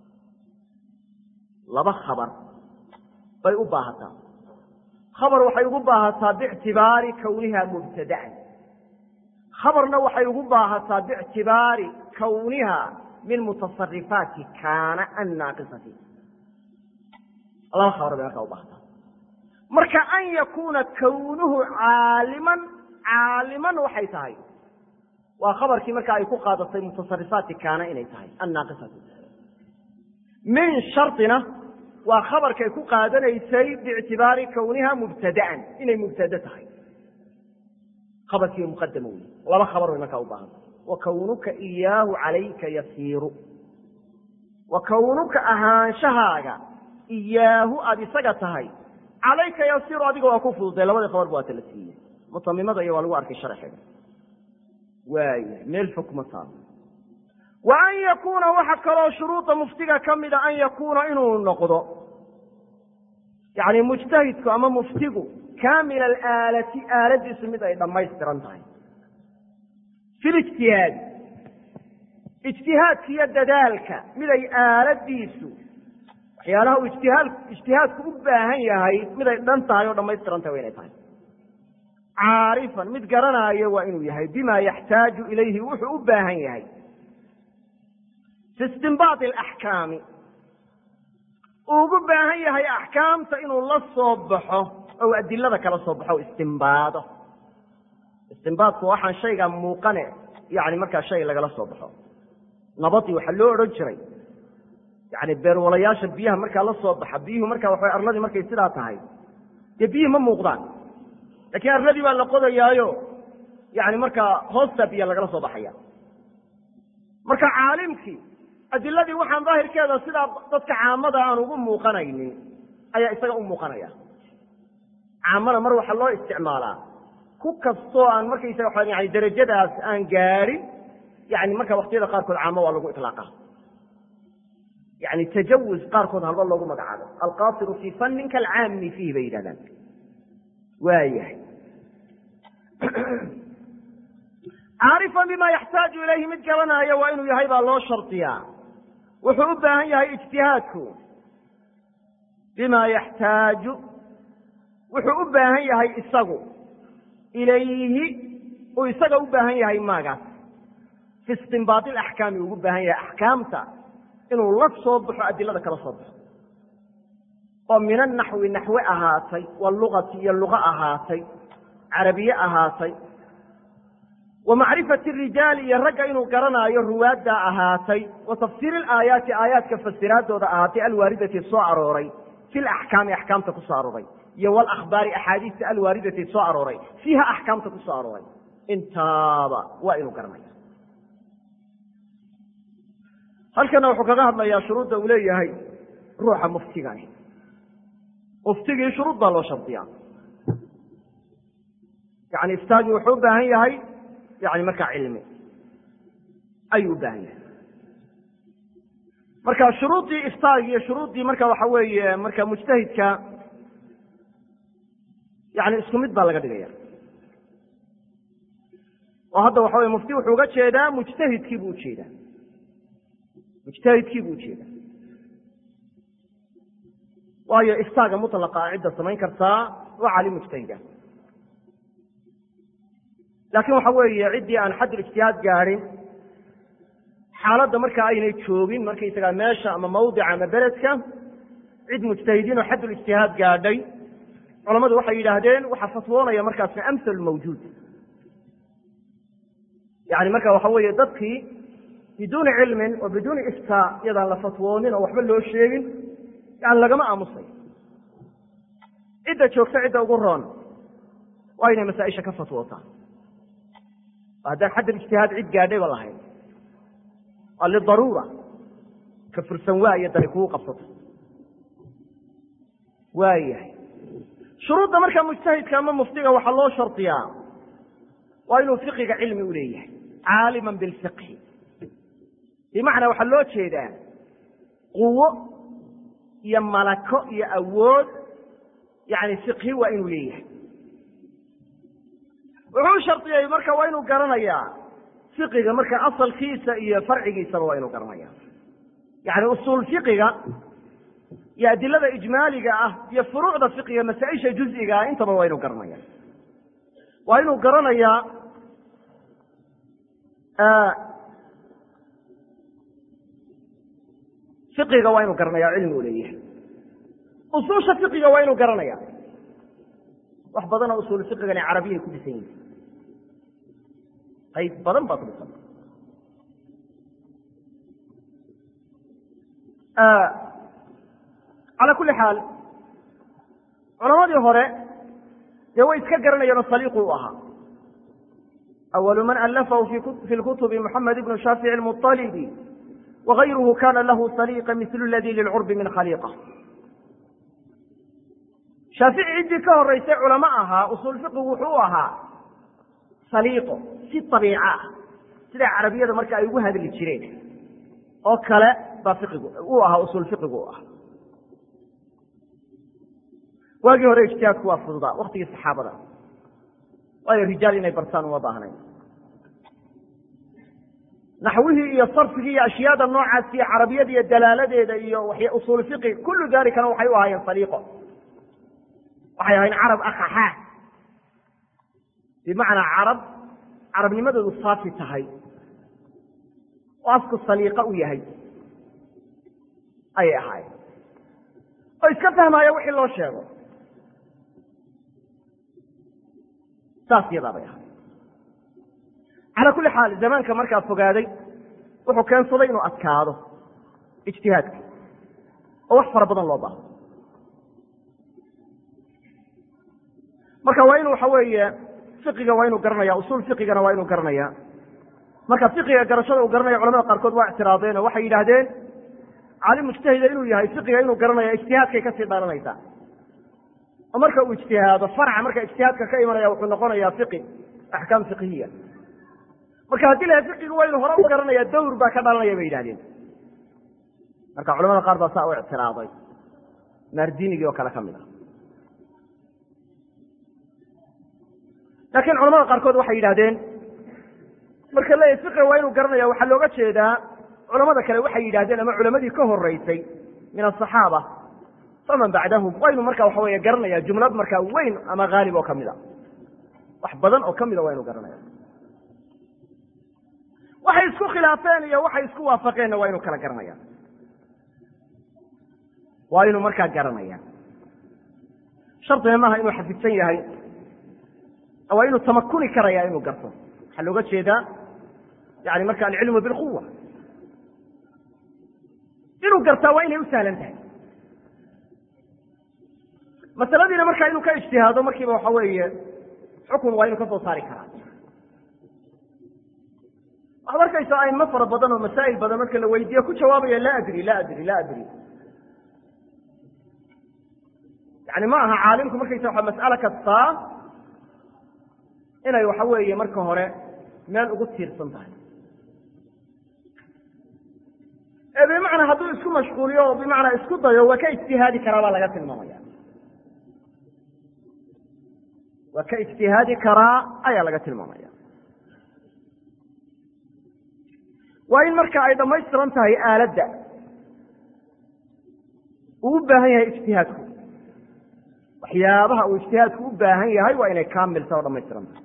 laba khabar bay u baahataa khabar waxay ugu baahataa biictibaari kowniha mubtadaan khabarna waxay ugu baahataa biictibaari kowniha min mutasarifaati kaana annaaqisati laba khabar bay markaa u baahataa marka an yakuuna kownuhu caaliman caaliman waxay tahay waa khabarkii marka ay ku qaadatay mutasarifaati kaana inay tahay annaaqisati min shardina waa khabarkay ku qaadanaysay biictibaari kowniha mubtadaan inay mubtade tahay khabarkii muqadama wey laba khabar way markaa u baahanta wa kownuka iyaahu calayka yasiiru wa kownuka ahaanshahaaga iyaahu aada isaga tahay calayka yasiiru adiga waa ku fududay labadii khabar ba waa tala siiyey mutamimada iyo waa lagu arkay sharxeeda waaya meel fog kuma taalo wa an yakuuna waxa kaloo shuruuda muftiga ka mida an yakuuna inuu noqdo yani mujtahidku ama muftigu kaamil alaalati aaladiisu mid ay dhammaystiran tahay fi lijtihaadi ijtihaadka iyo dadaalka mid ay aaladiisu waxyaalaha uu ijtihaad ijtihaadku u baahan yahay mid ay dhan tahay oo dhammaystiran tahay wa inay tahay caarifan mid garanaayo waa inuu yahay bima yaxtaaju ilayhi wuxuu u baahan yahay fi istinbaadi alaxkaami uu ugu baahan yahay axkaamta inuu la soo baxo ou adilada kala soo baxo o istimbaado istimbaadku waxaan shayga muuqane yani markaa shay lagala soo baxo nabadii waxaa loo odhan jiray yani beerwalayaasha biyaha markaa la soo baxa biyuhu marka waxa arladii markay sidaa tahay dee biyuhi ma muuqdaan laakiin arladii baa la qodayaayo yani markaa hoostaa biya lagala soo baxaya marka caalimkii adiladii waxaan daahirkeeda sidaa dadka caamada aan ugu muuqanaynin ayaa isaga u muuqanaya caamana mar waxaa loo isticmaalaa ku kastoo aan markaysaga yani darajadaas aan gaadhin yani marka waktiyada qaarkood caamo waa lagu iطlaaqa yani tajawuz qaarkood halba loogu magacaabo alqasiru fii fannin kalcaami fiihi bay yidhahdaan waayahay caarifan bima yaxtaaju ilayhi mid garanaya waa inuu yahay baa loo shardiyaa wuxuu u baahan yahay ijtihaadku bima yaxtaaju wuxuu u baahan yahay isagu ilayhi uu isaga u baahan yahay maagaas fi istinbaadi alaxkaami ugu baahan yahay axkaamta inuu la soo baxo adilada kala soo baxo oo min anaxwi naxwe ahaatay walugati iyo luqo ahaatay carabiye ahaatay wa macrifati rijaali iyo ragga inuu garanaayo ruwaaddaa ahaatay wa tafsiiri alaayaati aayaadka fasiraadooda ahaatay alwaaridati soo arooray fi laxkaami axkaamta ku soo arooray iyo walakhbaari axaadiista alwaaridati soo arooray fiiha axkaamta ku soo arooray intaaba waa inuu garanaya halkana wuxuu kaga hadlayaa shuruudda uu leeyahay ruuxa muftigani muftigii shuruud baa loo shardiyaa yani iftaagii wuxuu u baahan yahay yani markaa cilmi ayuu u baahan yahay marka shuruuddii iftaag iyo shuruuddii marka waxa weeye marka mujtahidka yani isku mid baa laga dhigaya oo hadda waxa weye mufti wuxuu uga jeedaa mujtahidkii buu ujeedaa mujtahidkii buu ujeedaa waayo iftaaga mutlaqa cidda samayn kartaa waa cali mujtahida laakiin waxa weeye ciddii aan xaddul ijtihaad gaadhin xaaladda markaa aynay joogin markaysagaa meesha ama mawdica ama beledka cid mujtahidiin oo xaddul ijtihaad gaadhay culamadu waxay yidhaahdeen waxaa fatwoonaya markaasna amhal mawjuud yani marka waxa weeye dadkii biduuni cilmin oo biduuni iftaa iyadaan la fatwoonin oo waxba loo sheegin yani lagama aamusay cidda joogta cidda ugu roon waa inay masaaisha ka fatwootaa haddaan xaddal ijtihaad cid gaadhayba lahayn waa lidaruura ka fursan waayo dani kugu qabsato waayahay shuruudda markaa mujtahidka ama muftiga waxaa loo shardiyaa waa inuu fiqiga cilmi u leeyahay caaliman bilfiqhi bimacnaa waxaa loo jeedaa quwo iyo malako iyo awood yani fiqhi waa inuu leeyahay wuxuu shardiyey marka waa inuu garanayaa fiqiga marka asalkiisa iyo farcigiisaba waa inuu garanaya yani usuul fiqiga iyo adilada ijmaaliga ah iyo furuucda fiqiga masaa-isha juziga ah intaba waa inuu garanaya waa inuu garanayaa fiqiga waa inuu garanaya cilmi u leeyahay usuusha fiqiga waa inuu garanaya wax badanoo usuul fiqigani carabiyay ku dhisan yihin qayb badan baa ku dhisan calaa kulli xaal culamadii hore dee way iska garanayeenoo saliiqu u ahaa awalu man alafahu fi lkutubi moxamed ibnu shaafici lmuطalibi wagayruhu kana lahu saliiqa mislu ladi lilcurbi min khaliiqa shaafici ciddii ka horeysay culamo ahaa usuul fiqigu wuxuu u ahaa saliiqo si abiica ah sida carabiyada marka ay ugu hadli jireen oo kale baa fiqigu uu ahaa usuul fiqigu u ahaa waagii hore ijtihaadku waa fududaa waktigii saxaabada waayo rijaal inay bartaan uma baahnayn naxwihii iyo sarfigii iyo ashyaada noocaas iyo carabiyada iyo dalaaladeeda iyo usuul fiqi kullu dalikana waxay u ahaayeen saliiqo waxay ahayn carab akaxaa bimacnaa carab carabnimadoodu saafi tahay oo afku saliiqa u yahay ayay ahaayeen oo iska fahmaayo wixii loo sheego saas yadaa bay ahay calaa kulli xaal zamaanka markaa fogaaday wuxuu keensaday inuu adkaado ijtihaadka oo wax fara badan loo baahdo marka waa inu waxa weeye fiqiga waa inuu garanaya usuul fiqigana waa inuu garanaya marka fiqiga garashada uu garanaya culamada qaarkood waa ictiraadeen oo waxay yidhaahdeen caalim mujtahida inuu yahay fiqiga inuu garanaya ijtihaadkay kasii dhalanaysaa oo marka uu ijtihaado farca marka ijtihaadka ka imanaya wuxuu noqonayaa fiqi axkaam fiqhiya marka haddii laha fiqigu waa inuu hore u garanaya dawr baa ka dhalanaya bay yidhahdeen marka culamada qaar baa saa u ictiraaday maardinigii oo kale ka mid ah laakiin culamada qaarkood waxay yidhahdeen marka leeyahy fiqiga waa inuu garanaya waxaa looga jeedaa culamada kale waxay yidhahdeen ama culamadii ka horeysay min asaxaaba faman bacdahum waa inu marka waxa weeye garanaya jumlad markaa weyn ama haalib oo kamid a wax badan oo kamida waa inu garanaya waxay isku khilaafeen iyo waxay isku waafaqeenna waa inu kala garanaya waa inuu markaa garanaya shardiga maaha inuu xafidsan yahay waa inuu tamakuni karaya inuu garto waxaa looga jeedaa yani marka alcilmu bilquwa inuu gartaa waa inay u sahlan tahay masaladiina markaa inuu ka ijtihaado markiiba waxa weeye xukun waa inuu ka soo saari karaa waxaad arkaysaa aimo fara badan oo masaa'il badan marka la weydiiyo ku jawaabaya laa adri la adri la adri yani ma aha caalimku markaysa waa mas'alo kastaa inay waxa weeye marka hore meel ugu tiirsan tahay ee bimacnaa hadduu isku mashquuliyo oo bimacnaa isku dayo waa ka ijtihaadi karaa baa laga tilmaamaya waa ka ijtihaadi karaa ayaa laga tilmaamaya waa in marka ay dhammaystiran tahay aaladda uu u baahan yahay ijtihaadku waxyaabaha uu ijtihaadku u baahan yahay waa inay kaamilta oo dhamaystiran tahay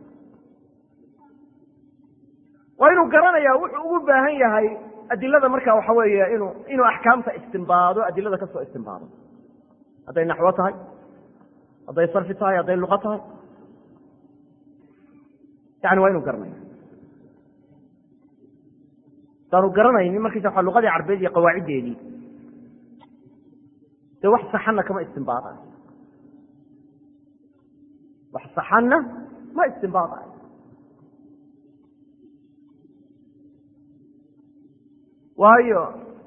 waa inuu garanayaa wuxuu ugu baahan yahay adilada marka waxa weeye inuu inuu axkaamta istimbaado adilada ka soo istimbaado hadday naxwo tahay hadday sarfi tahay hadday luqa tahay yani waa inuu garanaya hadaanu garanaynin markiisa waa luqadii carbeed iyo qawaaciddeedii dee wax saxanna kama istimbaadayo wax saxanna ma istimbaadayo waayo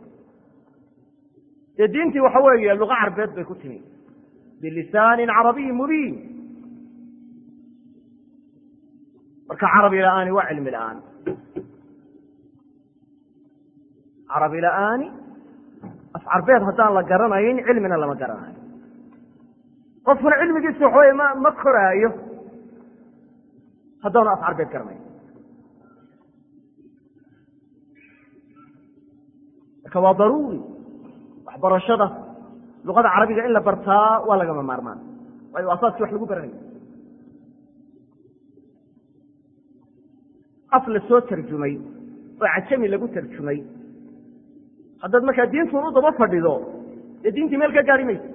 dee diintii waxa weeye luqa carbeed bay ku timi bilisaanin carabiyi mubiin marka carabi la-aani waa cilmi la-aan carabi la-aani af carbeed haddaan la garanayn cilmina lama garanayo qofkuna cilmigiisa waxa weye ma ma koraayo haddaanu af carbeed garanayn marka waa daruuri waxbarashada luqada carabiga in la bartaa waa lagama maarmaan waayo asaaskii wax lagu baranayo af la soo tarjumay oo cajami lagu tarjumay haddaad markaa diintun u daba fadhido dee diintii meel ka gaari mayso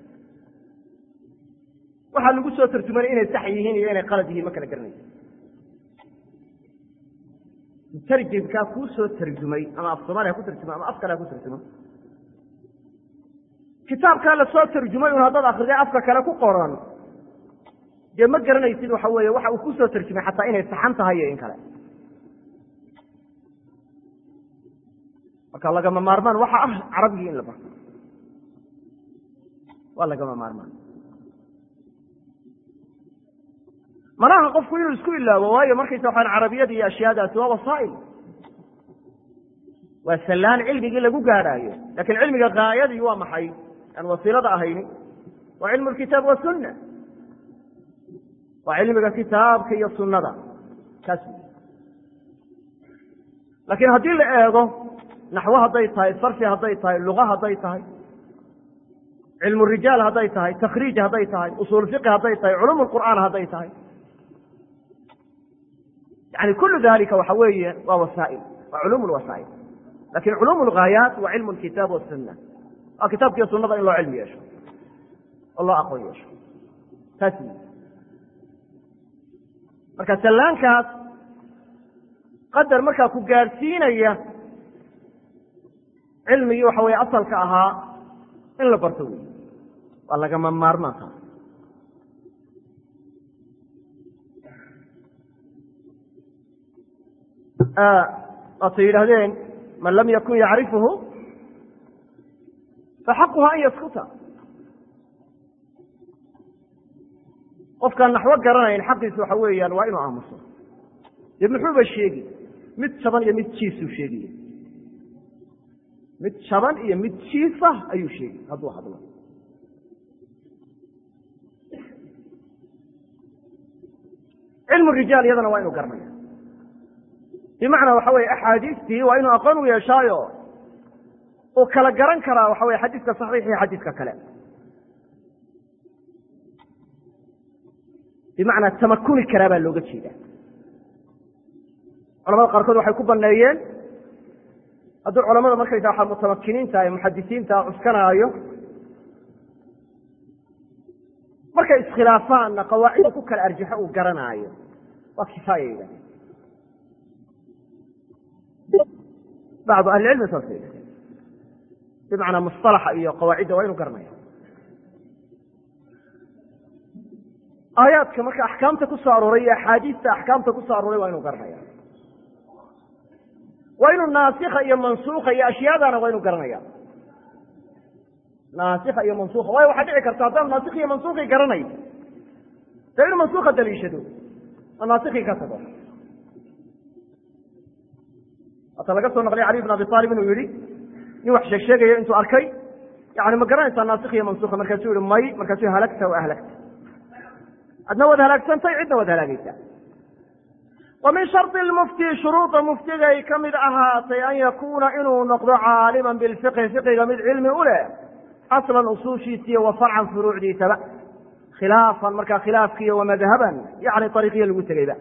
waxaa lagu soo tarjumana inay sax yihiin iyo inay qalad yihiin ma kala garanayso mutarjimkaa kuu soo tarjumay ama af soomaaliya ha ku tarjumo ama af kale ha ku tarjumo kitaabkaa la soo tarjumay un haddaad akriday afka kale ku qoran dee ma garanaysid waxa weeye waxa uu kusoo tarjumay xataa inay saxan tahay iyo in kale marka lagama maarmaan waxa ah carabigii in la barto waa lagama maarmaan manaha qofku inuu isku ilaawo waayo markaysa waxaan carabiyada iyo ashyaadaasi waa wasaa'il waa sallaan cilmigii lagu gaadhaayo lakin cilmiga gaayadii waa maxay aan wasiilada ahayni waa cilmu lkitaab wasunna waa cilmiga kitaabka iyo sunnada kaas laakiin haddii la eego naxwo hadday tahay sarfi hadday tahay luqa hadday tahay cilmu rijaal hadday tahay takriij hadday tahay usuul fiqi hadday tahay culum lqur'aan hadday tahay yani kulu dalika waxa weeye waa wasaa'il waa culum lwasaa'il lakin culum lghaayaat waa cilmu lkitaab wasunna waa kitaabkiiyo sunada in loo cilmi yeesho oo loo aqoon yeesho taas marka sallaankaas qadar markaa ku gaadhsiinaya cilmigii waxa weye asalka ahaa in la barto wey waa lagama maarmaanka waatay yidhahdeen man lam yakun yacrifuhu faxaquha an yaskuta qofkaan naxwo garanayn xaqiisu waxa weeyaan waa inuu aamuso dee muxuuba sheegi mid jaban iyo mid jiisuu sheegaya mid jaban iyo mid jiisa ayuu sheegi hadduu hadlo cilmu rijaal iyadana waa inuu garanaya bimacnaa waxa weye axaadiistii waa inuu aqoon u yeeshaayo uu kala garan karaa waxa weye xadiiska saxiix iyo xadiiska kale bimacnaa tamakuni karaa baa looga jeeda culamada qaarkood waxay ku baneeyeen hadduu culamada markaysa waxa mutamakiniinta ee muxadisiinta cuskanaayo markay iskhilaafaanna qawaacida ku kala arjaxo uu garanaayo waa kifaaya yidhahdeen bacdu ahlicilmi saas yidhahdeen bimacnaa musطalaxa iyo qawaacidda waa inu garanaya aayaadka marka axkaamta ku soo arooray iyo axaadiista axkaamta ku soo arooray waa inuu garanaya waa inuu naasikha iyo mansuuka iyo ashyaadana waa inuu garanaya naasikha iyo mansuka waayo waxaa dhici karta haddaan naasikh iyo mansuukii garanay dee inuu mansuuka daliishado oo naasikii ka tago hata laga soo naqliya cali bn abi aalib inuu yihi nin wax sheeg sheegayo intuu arkay yani ma garanaysaa naasikh iyo mansuka markaasuu yihi may markaasuu halagta wa ahlagta adna waad halaagsantay cidna waad halaagaysaa wa min shardi lmufti shuruuda muftigay ka mid ahaatay an yakuuna inuu noqdo caaliman bilfiqhi fiqiga mid cilmi u leh aslan usuushiisiiyo wa farcan furuucdiisaba khilaafan markaa khilaafkiiyo wa madhaban yani ariiqiyo lagu tegeyba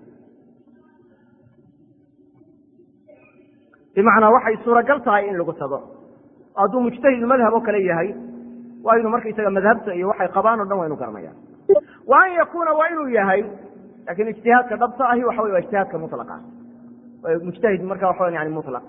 bimacnaa waxay suuragal tahay in lagu tago hadduu mujtahid madhab oo kale yahay waa inuu markaysaga madhabta iyo waxay qabaan o dhan waa inu garanayaan wa an yakuuna waa inuu yahay lakin ijtihaadka dhabta ahi waxa wey waa ijtihaadka mulaqa mujtahid marka waxa wa yani mulaq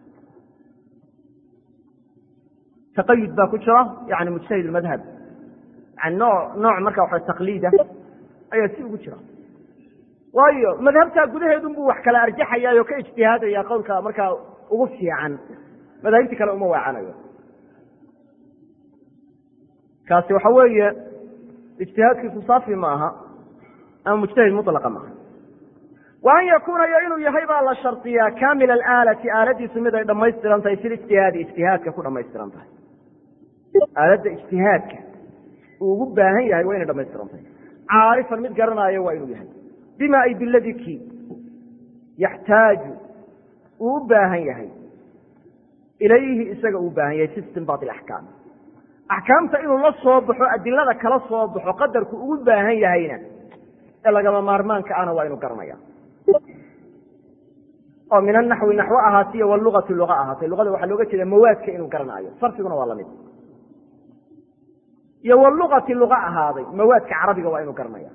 taqayud baa ku jira yani mujtahid madhab yani noo nooc marka waxa taqliida ayaa si ugu jira waayo madhabtaa gudaheedun buu wax kala arjaxaya oo ka ijtihaadaya qowlka markaa ugu fiican madaahibti kale uma waacanayo kaasi waxa weeye ijtihaadkiisu saafi ma aha ama mujtahid mulaqa maaha wa an yakuuna iyo inuu yahay baa la shardiyaa kaamil alaalati aaladiisu mid ay dhamaystiran tahay fi lijtihaadi ijtihaadka ku dhamaystiran tahay aaladda ijtihaadka uu ugu baahan yahay waa inay dhamaystiran tahay caarifan mid garanaayo waa inuu yahay bima ay biladiki yaxtaaju uu u baahan yahay ilayhi isaga uu baahan yahay fi istinbaat alaxkaam axkaamta inuu la soo baxo adilada kala soo baxo qadarku ugu baahan yahayna ee lagama maarmaanka ana waa inuu garanaya oo min anaxwi naxwo ahaatiyo walugati luga ahaatay luqada waxaa looga jeeda mawaadka inuu garanaayo sarfiguna waa lamid iyo walugati luga ahaaday mawaadka carabiga waa inuu garanaya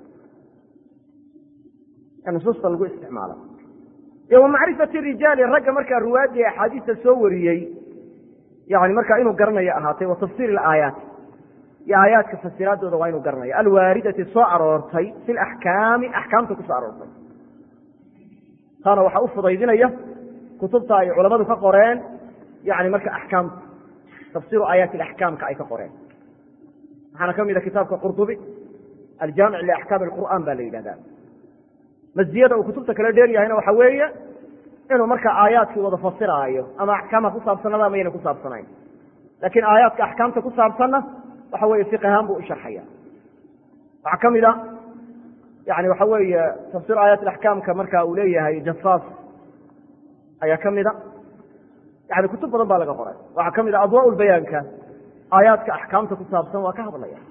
ee nusuusta lagu isticmaalo iyo wa macrifati rijaali ragga markaa ruwaadii axaadiista soo wariyey yani markaa inuu garanayo ahaatay wa tafsiir aayaati iyo aayaadka fasiraadooda waa inuu garanayo alwaaridati soo aroortay fi laxkaami axkaamta ku soo aroortay taana waxaa u fudaydinaya kutubta ay culamadu ka qoreen yani marka axkaamta tafsiru aayaati alaxkaamka ay ka qoreen waxaana ka mida kitaabka qurdubi aljaamic liaxkaami alqur'an ba la yidhahda masdiyada uu kutubta kala dheer yahayna waxa weeye inuu marka aayaadkii wada fasiraayo ama axkaamha ku saabsanada ama yana ku saabsanayn laakiin aayaadka axkaamta ku saabsanna waxa weeye fiqahaan buu u sharxaya waxaa ka mid a yani waxa weeye tafsir aayaat axkaamka marka uu leeyahay jasaas ayaa ka mida yani kutub badan baa laga qoray waxaa ka mid a adwaa bayaanka aayaadka axkaamta ku saabsan waa ka hadlaya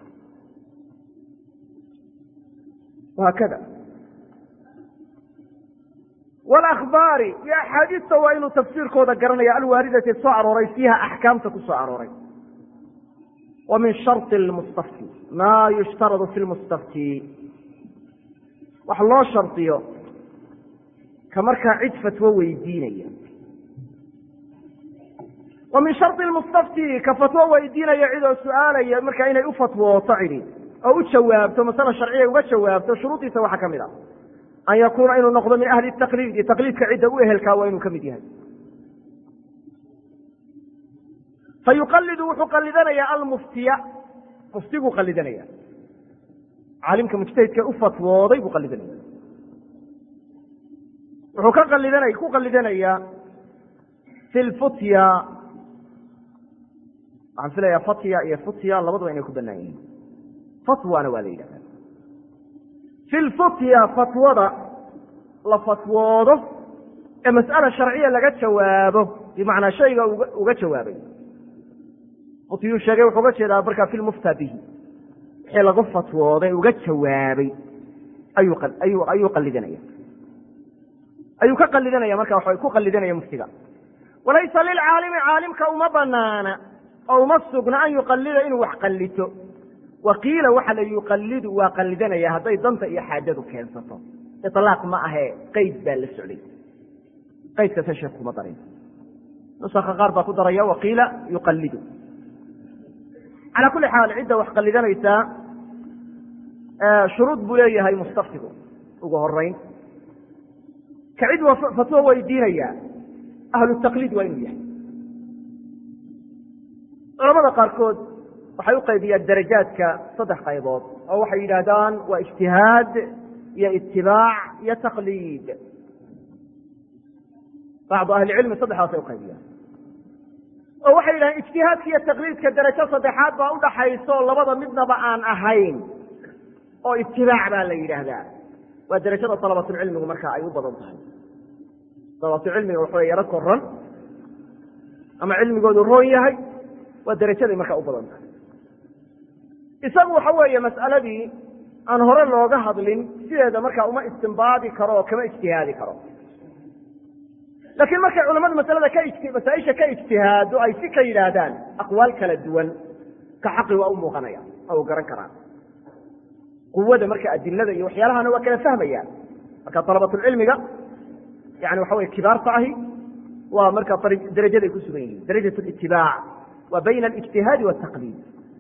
haakada walakhbaari iyo axaadiista waa inuu tafsiirkooda garanaya alwaaridati soo arooray fiiha axkaamta ku soo arooray wa min sharطi lmustafti maa yushtaradu fi lmustafti wax loo shardiyo ka markaa cid fatwo weydiinaya wa min sharطi lmustafti ka fatwo weydiinaya cidoo su-aalaya markaa inay u fatwooto cidi oo u jawaabto masale sharciya uga jawaabto shuruudiisa waxaa ka mid a an yakuuna inuu noqdo min ahli taqliidi taqliidka cidda u ehelkaa waa inuu ka mid yahay fa yuqalidu wuxuu qalidanayaa almuftiya muftiguu qalidanaya caalimka mujtahidka u fatwooday buu qalidanaya wuxuu ka qalidana ku qalidanayaa fi lfutya waxaan filayaa fatya iyo futya labaduba inay ku banaan yihiin fatwana waa la yidhahda fi lfutya fatwada la fatwoodo ee mas'ala sharciya laga jawaabo bimacnaa shayga uga jawaabay futyuu sheegay wuxuu uga jeedaa markaa fi lmufta bihi wixii lagu fatwooday uga jawaabay ayuu ayuu qalidanaya ayuu ka qalidanaya marka waxa ku qalidanaya muftiga walaysa lilcaalimi caalimka uma banaana oo uma sugna an yuqalida inuu wax qallito waqiila waxa la yuqalidu waa qalidanaya hadday danta iyo xaajadu keensato ilaaq ma ahee qeyd baa la socday qaydkasa sheek kuma darin nusaka qaar baa ku daraya waqiila yuqalidu calaa kuli xaal cidda wax qalidanaysaa shuruud buu leeyahay mustaftigu ugu horeyn ka cid fatwo weydiinaya ahlu taqliid waa inuu yahay culamada qaarkood waxay u qaybiyaan darajaadka saddex qaybood oo waxay yidhaahdaan waa ijtihaad iyo itibaac iyo taqliid bacdu ahlicilmi saddexdaasay uqaybiyaan oo waxay yidhahdeen ijtihaadka iyo taqliidka darajo saddexaad baa udhaxayso labada midnaba aan ahayn oo itibaac baa la yidhaahdaa waa derajada dalabatulcilmigu marka ay u badan tahay dalabatulcilmiga waxaw yaro koran ama cilmigoodu roon yahay waa derajaday markaa u badan tahay isagu waxa weeye mas'aladii aan hore looga hadlin sideeda markaa uma istimbaadi karo oo kama ijtihaadi karo laakiin markay culamadu masalada ka masaaisha ka ijtihaado ay si ka yidhaahdaan aqwaal kala duwan ka xaqi waa u muuqanaya oo u garan karaan quwada marka adilada iyo waxyaalahana waa kala fahmayaan marka dalabatulcilmiga yani waxa weye kibaarta ahi waa marka derajaday ku sugan yihiin darajat litibaac waa bayna alijtihaadi wataqliid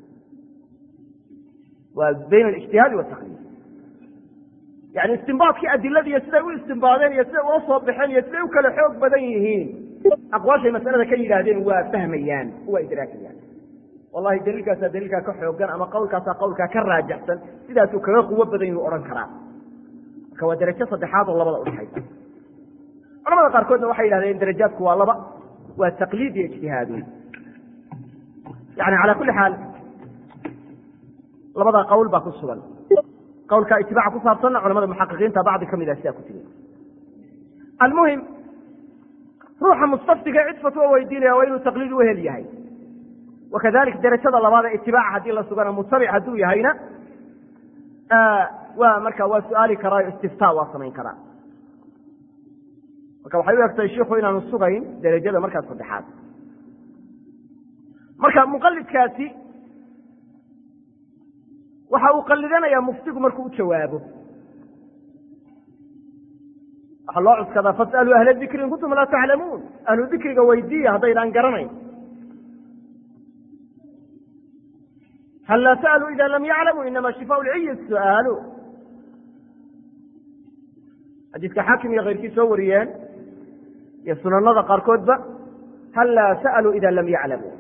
waa bayna alijtihaadi wataqliid yani istimbaadkii adiladiiyo siday u istimbaadeen iyo siday ula soo baxeen iyo siday u kala xoog badan yihiin aqwaashay masalada ka yidhaahdeen waa fahmayaan waa idraakayaan wallahi daliilkaasaa daliilkaa ka xoogan ama qawlkaasaa qawlkaa ka raajaxsan sidaasuu kaga quwo badan yuu odhan karaa marka waa derajo saddexaad oo labada udhaxaysa culamada qaarkoodna waxay yidhahdeen darajaadku waa laba waa taqliid iyo ijtihaadu yani cala kulli xaal labada qawl baa ku sugan qawlka itibaaca ku saabsanna culamada muxaqiqiinta bacdi ka mid ah sidaa ku tiri almuhim ruuxa mustaftiga cid fatwo weydiinaya waa inuu taqliid u hel yahay wakadalik derajada labaad ee itibaaca haddii la sugana mutabic hadduu yahayna waa marka waa su-aali karaayo istiftaa waa samayn karaa marka waxay u egtahay shiku inaanu sugayn derajada markaas saddexaad marka muqalidkaasi waxa uu qalidanayaa muftigu markuu u jawaabo waxaa loo cuskadaa fasaluu ahla dikri in kuntum laa taclamuun ahlu dikriga weydiiya haddaydaan garanayn hal laa sa'aluu ida lam yaclamuu inama shifaa lciyi su'aalu xadiiska xaakim iyo keyrkii soo wariyeen iyo sunanada qaarkoodba hal laa sa'aluu ida lam yaclamuu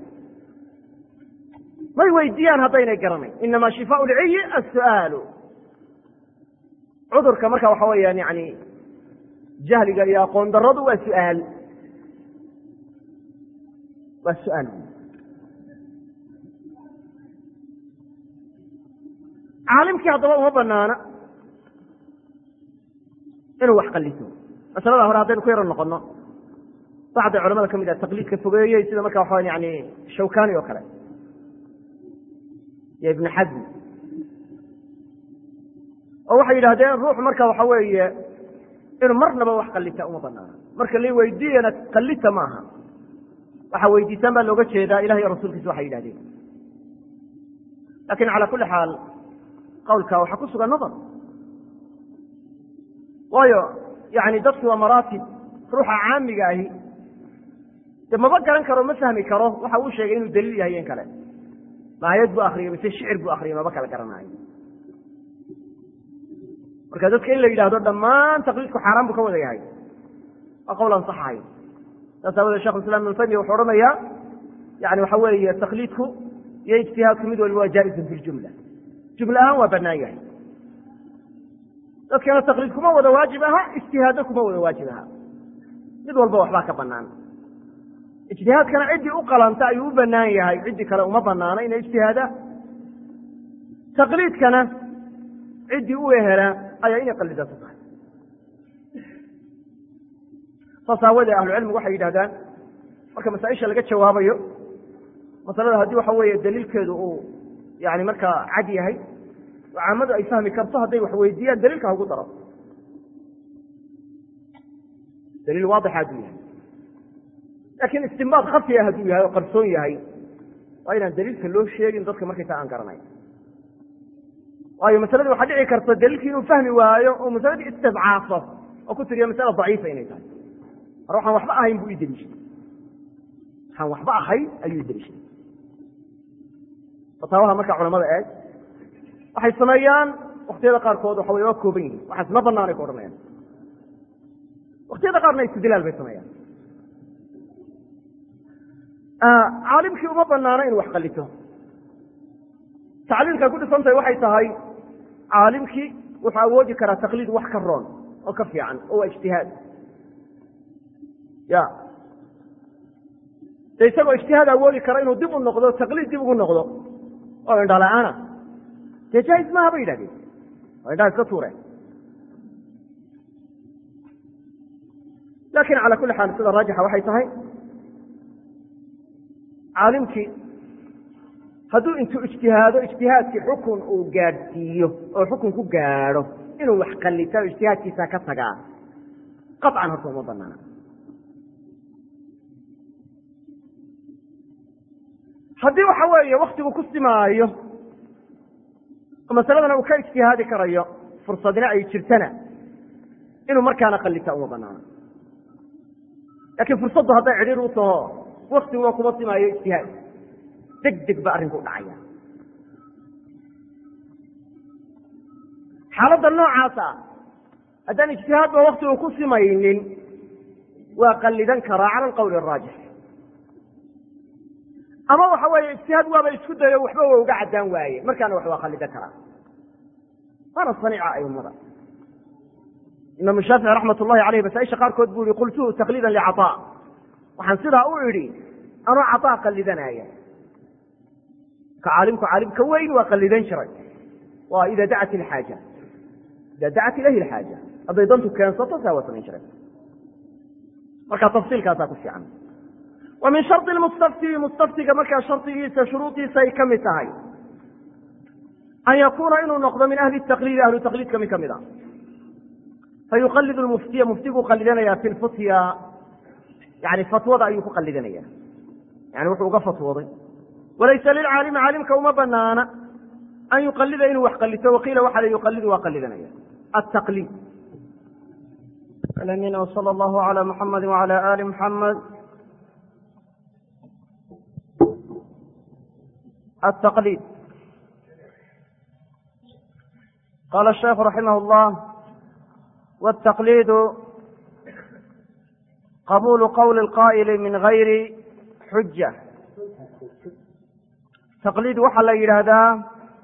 may weydiiyaan haddaynay garanayn inama shifaa lciyi asu'aalu cudurka marka waxa weeyaan yani jahliga iyo aqoon daradu waa su'aal waa su'aal caalimkii haddaba uma banaana inuu wax qaliso masalada hore haddaynu ku yaro noqono bacdi culamada ka mid ah taqliidka fogeeyey sida marka waxa yani shawkani oo kale iyo ibn xazm oo waxay yidhahdeen ruux marka waxa weeye inuu marnaba wax qalita uma banaana marka la weydiiyana qalita maaha waxa weydiisaan baa looga jeedaa ilah iyo rasuulkiisa waxay yidhahdeen lakin cala kuli xaal qawlka waxaa ku sugan nadar waayo yani dadki waa maraatib ruuxa caamiga ahi de maba garan karo ma fahmi karo waxa uu sheegay inuu daliil yahay in kale maayad buu akriyay mise shicir buu akriyay maba kala garanaayo marka dadka in la yidhahdo dhammaan taqliidku xaaraan buu ka wada yahay waa qowl an sax ahayn saas aawadee shekh islam ibn taymiya wuxuu odhanayaa yani waxa weeye taqliidku iyo ijtihaadku mid walba waa jaaizun fi ljumla jumla ahaan waa banaan yahay dadkana taqliid kuma wada waajib aha ijtihaadna kuma wada waajib aha mid walba waxbaa ka banaan ijtihaadkana ciddii u qalanta ayuu u banaan yahay ciddii kale uma banaana inay ijtihaadaan taqliidkana ciddii u ehelaa ayaa inay qalidaato tahay saas aawadee ahlucilmigu waxay yidhahdaan marka masaaisha laga jawaabayo masalada haddii waxa weeye daliilkeedu uu yani markaa cad yahay oo caamadu ay fahmi karto hadday wax weydiiyaan daliilka ha ugu daro daliil waadixa hadduu yahay laakiin istimbaad khafiya hadduu yahay oo qarsoon yahay waa inaan daliilka loo sheegin dadka markaysa aan garanayn waayo masaladii waxaa dhici karta daliilkii inuu fahmi waayo oo masaladii istidcaafo oo ku tiriya masala daciifa inay tahay mar waxaan waxba ahayn buu ii deliishay waxaan waxba ahayn ayuu ideliishay fataawaha marka culamada eeg waxay sameeyaan waktiyada qaarkood waxa wey waa kooban yihin waxaas ma banaanay ka odhanayaan waktiyada qaarna istidlaal bay sameeyaan caalimkii uma banaano inuu wax qalito tacliilka ku dhisantahay waxay tahay caalimkii wuxuu awoodi karaa taqliid wax ka roon oo ka fiican oo waa ijtihaad ya de isagoo ijtihaad awoodi kara inuu dib u noqdo taqliid dib ugu noqdo oo indhala-aana dee jaahiz maaha bay yidhahdeen waa indhaha iska tuureen lakin cala kuli xaal sida raajixa waxay tahay caalimkii hadduu intuu ijtihaado ijtihaadkii xukun uu gaadhsiiyo oo xukun ku gaadho inuu wax qallita o ijtihaadkiisa ka tagaa qaطcan horta uma banaana haddii waxa weeye waktigu ku simaayo oo masaladana uu ka ijtihaadi karayo fursadina ay jirtana inuu markaana qallita uma banaana lakin fursaddu hadday cidhiir u taho waktiguna kuma simaayo ijtihaad deg deg ba arrinku u dhacaya xaaladda noocaasa haddaan ijtihaadba waktigu ku simaynin waa qallidan karaa cala alqawli araajix ama waxa weeye ijtihaad waaba isku dayo waxba waa uga caddaan waaye markaana wax waa qallidan karaa waana saniica aimada imaamu shaafici raxmat ullahi aleyh masaaisha qaarkood buu yihi qultuhu taqliidan licaطaa waxaan sidaa u idhi anoo caطaa qallidanaya ka caalimku caalimka weyn waa qallidan jiray waa ida dacat ilxaaja ida dacat ilayhi alxaaja hadday dantu keensato saa waa samayn jiray marka tafsiilkaasaa ku fiican wa min shardi lmustafti mustaftiga markaa shardigiisa shuruudiisa ay ka mid tahay an yakuuna inuu noqdo min ahli taqliidi ahlu taqliidka mid ka mid a fayuqalid lmuftiya muftiguu qallidanaya fi lfutya yani fatwada ayuu ku qallidanaya yani wuxuu uga fatwooday walaysa lilcaalimi caalimka uma banaana an yuqalida inuu wax qallito waqiila waxa la yuqalidu waa qallidanaya ataqliid alamin wsala allahu ala muxamadi wala ali muxamed التقليد قال الشيخ رحمه الله والتقليد قبول قول القائل من غير حجة تقليد waxaa la yidhaahdaa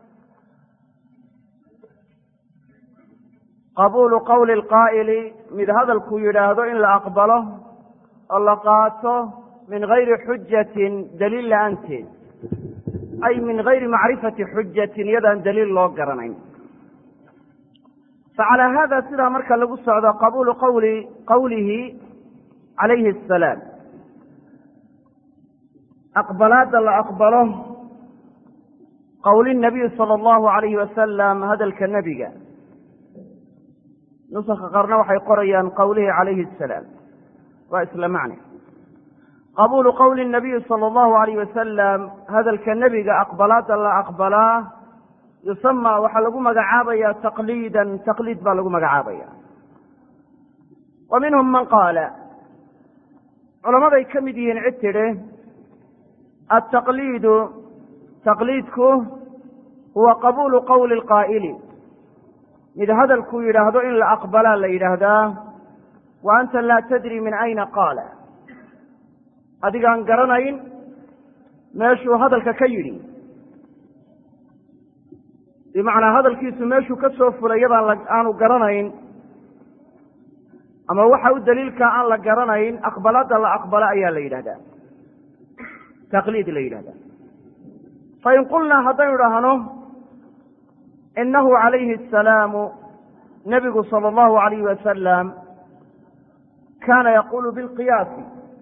qabuulu qowli اlqaa'ili mid hadalkuu yidhaahdo in la aqbalo oo la qaato min gayri xujatin daliil la-aanteed ay min gayri macrifati xujatin iyadaan daliil loo garanayn facalaa hada sidaa marka lagu socdo qabuulu qawli qowlihi calayhi asalaam aqbalaadda la aqbalo qowli nabiy sala allahu alayhi wasalam hadalka nebiga nusaska qaarna waxay qorayaan qowlihi calayhi asalaam waa isla macne qabuulu qowli nabiyi sala allahu alayh wasalam hadalka nebiga aqbalaadda la aqbalaa yusama waxaa lagu magacaabaya taqliidan taqliid baa lagu magacaabaya wa minhum man qaala culamaday ka mid yihiin cid tidhi altaqliidu taqliidku huwa qabuulu qowli lqaa'ili mid hadalkuu yidhaahdo in la aqbalaa la yidhaahdaa wa anta laa tadri min ayna qaala adigaan garanayn meeshuu hadalka ka yidhi bimacnaa hadalkiisu meeshuu ka soo fulay yadaan aanu garanayn ama waxa u daliilkaa aan la garanayn aqbalaadda la aqbalo ayaa la yidhahdaa taqliid la yidhahdaa fain qulnaa haddaynu dhahno inahu calayhi asalaamu nebigu sala allahu alayhi wasalam kaana yaqulu bilqiyaasi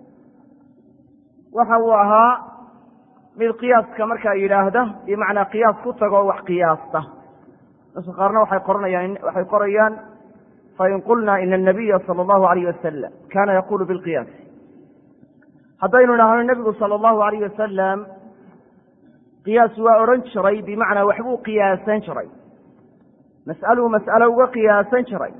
waxa uu ahaa mid qiyaaska markaa yidhaahda bimacnaa qiyaas ku tago oo wax qiyaasta dadka qaarna waxay qoranayaan waxay qorayaan fain qulna ina anabiya sala allahu alayh wasalam kana yaqulu bilqiyaasi haddaynu dhahno nebigu sala allahu alayh wasalam qiyaas waa odhan jiray bimacnaa waxbuu qiyaasan jiray mas'aluu mas'alo uga qiyaasan jiray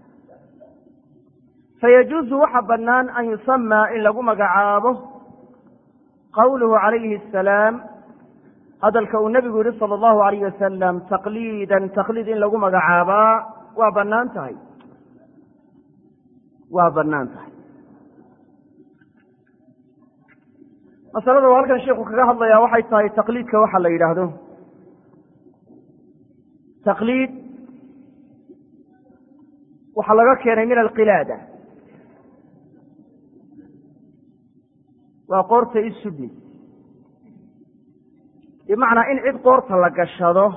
fayajuuzu waxa bannaan an yusamaa in lagu magacaabo qawluhu calayhi asalaam hadalka uu nebigu yihi sala allahu alayh wasalam taqliidan taqliid in lagu magacaabaa waa bannaan tahay waa bannaan tahay masalada uu halkan sheikhu kaga hadlayaa waxay tahay taqliidka waxa la yidhaahdo taqliid waxaa laga keenay min alqilaada waa qoorta isudni bimacnaa in cid qoorta la gashado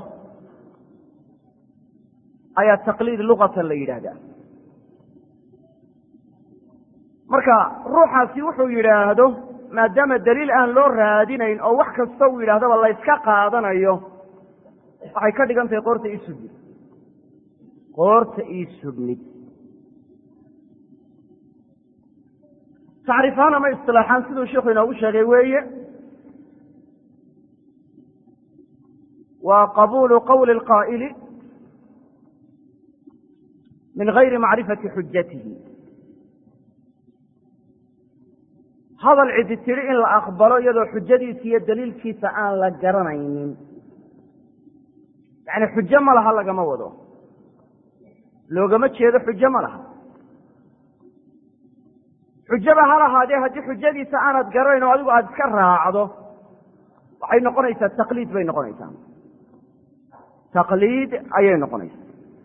ayaa taqliid luqatan la yidhaahdaa marka ruuxaasi wuxuu yidhaahdo maadaama daliil aan loo raadinayn oo wax kasta uu yidhahdaba la yska qaadanayo waxay ka dhigan tahay qoorta ii sugmid qoorta ii sugmid tacriifahaan ama isilaaxaan siduu sheikhu inoogu sheegay weeye waa qabuulu qowli اlqaa'ili min gayri macrifati xujatihi hadal cidi tidhi in la aqbalo iyadoo xujadiisa iyo daliilkiisa aan la garanaynin yacni xujo ma laha lagama wado loogama jeedo xujo ma laha xujaba ha lahaadee haddii xujadiisa aanad garanayn oo adigu aada iska raacdo waxay noqonaysaa taqliid bay noqonaysaa taqliid ayay noqonaysaa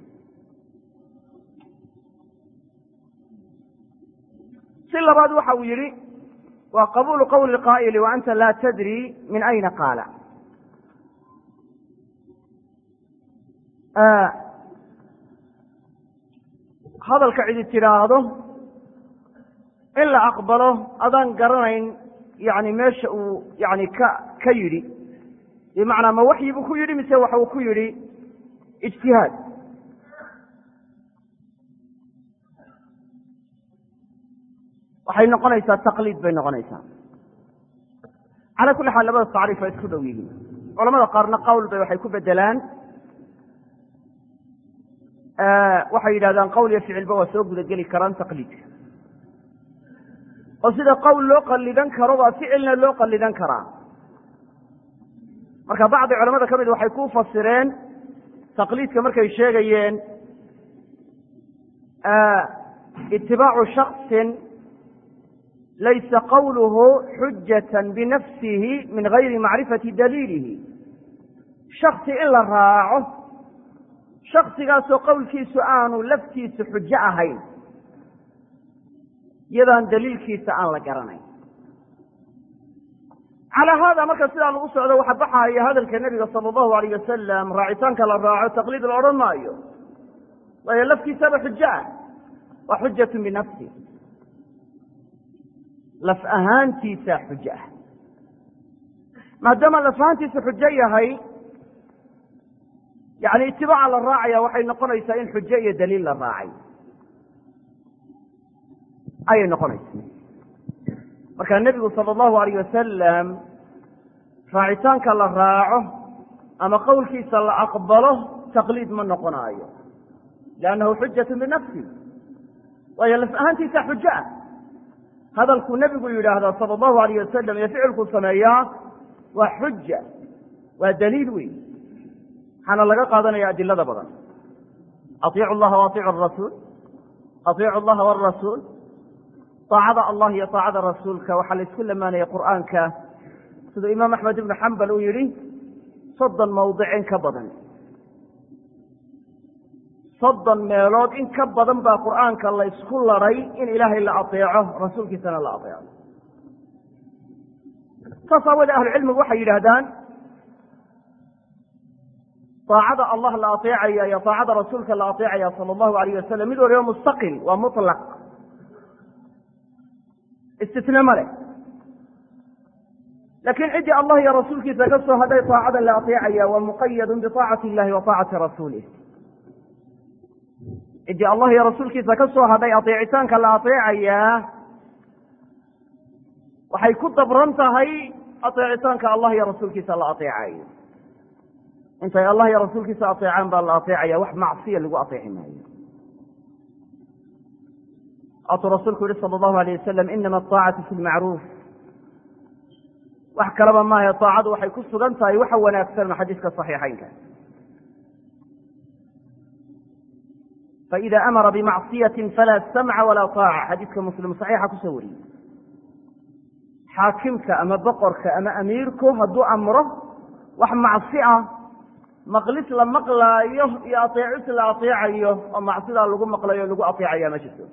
si labaad waxa uu yidhi waa qabuulu qowli qaa'ili wa anta laa tadri min ayna qaala hadalka cidi tidhaahdo in la aqbalo adaan garanayn yani meesha uu yani ka ka yidhi bimacnaa ma waxyi buu ku yidhi mise waxa uu ku yidhi ijtihaad waxay noqonaysaa taqliid bay noqonaysaa calaa kulli xaal labada tacriif waa isku dhow yihiin culamada qaarna qowl bay waxay ku bedelaan waxay yidhahdaan qowl iyo ficilba waa soo gudageli karaan taqliidka oo sida qowl loo qalidan karo baa ficilna loo qalidan karaa marka bacdi culamada ka mid waxay ku fasireen taqliidka markay sheegayeen itibaacu shaksin laysa qawluhu xujata binafsihi min gayri macrifati daliilihi shaksi in la raaco shaksigaasoo qowlkiisu aanu laftiisu xujo ahayn iyadaan daliilkiisa aan la garanayn calaa haada marka sidaa lagu socdo waxa baxaaya hadalka nebiga sala allahu alayh wasalam raacitaanka la raaco taqliid la odhan maayo waayo laftiisaba xujo ah waa xujatu binafsi laf ahaantiisa xujo ah maadaama laf ahaantiisa xujo yahay yani itibaaca la raacaya waxay noqonaysaa in xujo iyo daliil la raacay ayay noqonaysa marka nebigu sala allahu alayh wasalam raacitaanka la raaco ama qowlkiisa la aqbalo taqliid ma noqonaayo liannahu xujatu binafsi waayo laf ahaantiisa xujo ah hadalkuu nebigu yidhaahdaa sala allahu alayh wasalam iyo ficilkuu sameeyaa waa xuja waa daliil weyn waxaana laga qaadanaya adilada badan aiicu llaha wa aiicu rasuul aiicu llaha warasuul aacada allah iyo aacada rasuulka waxaa la isku lamaanaya qur'aanka siduu imaam axmed ibnu xambal uu yidhi soddon mawdic in ka badan soddon meelood in ka badan baa qur'aanka la ysku laday in ilaahay la ateeco rasuulkiisana la ateeco saas aawoodee ahlucilmigu waxay yidhaahdaan aacada allah la ateecaya iyo aacada rasuulka la ateecaya sala allahu alayh wasalam mid waliba mustaqil waa mutlaq istitne ma leh laakiin ciddii allah iyo rasuulkiisa ka soo hadhay aacada la ateecaya waa muqayadun biaacati illahi wa aacati rasuulih ciddii allah iyo rasuulkiisa ka soo hadhay ateecitaanka la ateecayaa waxay ku dabran tahay ateecitaanka allah iyo rasuulkiisa la ateecayo intay allah iyo rasuulkiisa ateecaan baa la ateecaya wax macsiya lagu ateeci maayo waatuu rasuulku yihi sala allahu alayh wasalam inama aطaacatu fi lmacruuf wax kalaba maahe aacadu waxay ku sugan tahay waxa wanaagsan xadiiska صaxiixaynka faida amara bimacصiyati falaa samca walaa طaaca xadiiska muslim صaxiixa kusoo wariyey xaakimka ama boqorka ama amiirku hadduu amro wax macsi ah maqlis la maqlaayo iyo ateecis la ateecayo oo macsidaa lagu maqlayo o lagu ateecaya ma jirto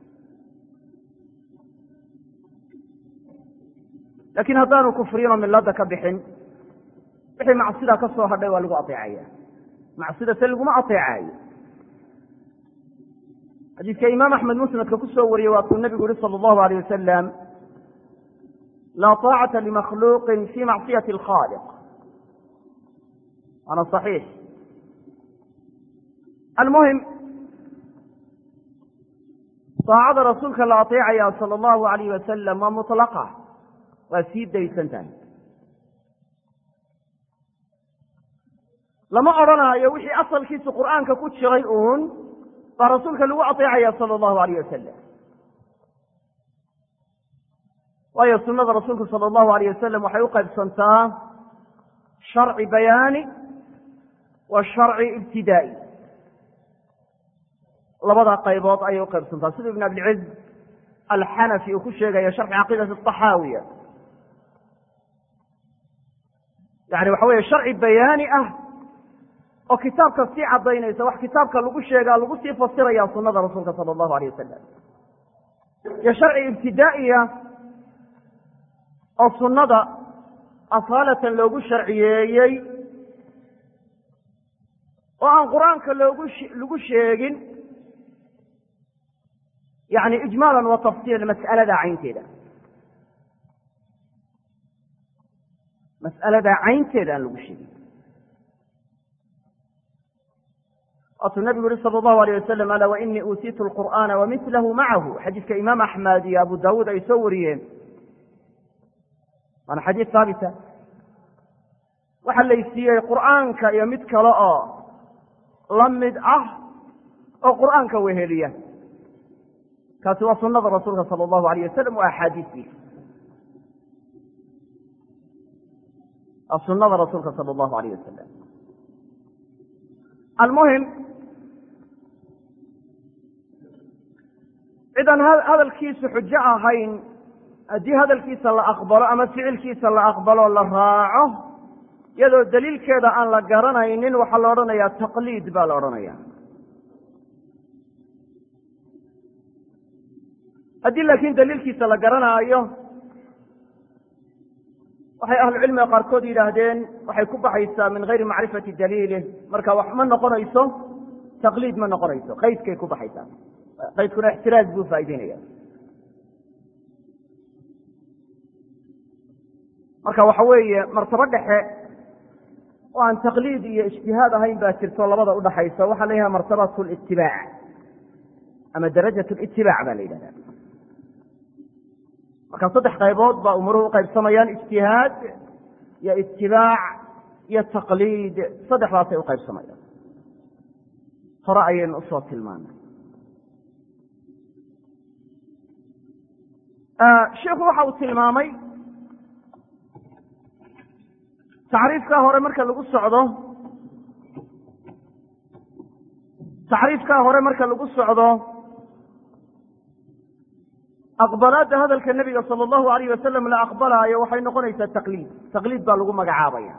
laakiin haddaanu kufriyinoo milada ka bixin wixii macsidaa ka soo hadhay waa lagu ateecaya macsida se laguma ateecaayo xadiidka imaam axmed musnadka ku soo wariyey waa kuu nebigu yihi sala allahu alayh wasalam laa taacata limakhluuqin fi macsiyati alkhaaliq waana صaxiix almuhim taacada rasuulka la ateecaya sala allahu alayh wasalam waa mutlaqa waa sii daysan tahay lama odhanaayo wixii asalkiisu qur'aanka ku jiray uun baa rasuulka lagu ateecaya sala allahu alayh wasalam waayo sunada rasuulku sala allahu alayh wasalam waxay u qaybsantaa sharci bayaani wa sharci ibtidaa'i labada qaybood ayay u qaybsantaa sida ibn abilciz alxanafi uu ku sheegayo sharxi caqiidati axaawiya yani waxa weeye sharci bayaani ah oo kitaabka sii cadaynaysa wax kitaabka lagu sheegaa lagu sii fasiraya sunada rasuulka sala allahu alayh wasalam iyo sharci ibtidaa'iya oo sunnada asaalatan loogu sharciyeeyey oo aan qur-aanka loogu lagu sheegin yani ijmaalan wa tafsiilan mas'alada caynteeda mas'alada caynteeda aan lagu sheegin waatuu nabigu yihi sala allahu alayh wasalam ala wainii uutiitu lqur'aana wamilahu macahu xadiidka imaam axmed iyo abu daawuud ay soo wariyeen waana xadiid haabita waxaa laysiiyey qur'aanka iyo mid kale oo la mid ah oo qur'aanka weheliya kaasi waa sunada rasuulka sala allahu alayh wasalam waa axaadiistiisa waa sunada rasuulka sala allahu alayh wasalam almuhim cidaan hadalkiisu xujo ahayn haddii hadalkiisa la aqbalo ama ficilkiisa la aqbalo la raaco iyadoo daliilkeeda aan la garanaynin waxaa la odhanayaa taqliid baa la odhanaya haddii laakiin daliilkiisa la garanaayo waxay ahlucilmiga qaarkood yidhaahdeen waxay ku baxaysaa min gayri macrifati daliilih marka wax ma noqonayso taqliid ma noqonayso qaydkay ku baxaysaa qaydkuna ixtiraaz buu faa'ideynaya marka waxa weeye martabo dhexe oo aan taqliid iyo ijtihaad ahayn baa jirto labada udhaxaysa waxaa la yidhaha martabat litibaac ama darajat litibaac baa la yidhahda marka saddex qaybood baa umuruhu uqaybsamayaan ijtihaad iyo itibaac iyo taqliid saddexdaasay uqaybsamayaan hore ayaynu usoo tilmaanay sheikhu waxa uu tilmaamay tacriifkaa hore marka lagu socdo tacriifkaa hore marka lagu socdo aqbalaadda hadalka nebiga sala allahu alayh wasalam la aqbalaayo waxay noqonaysaa taqliid taqliid baa lagu magacaabaya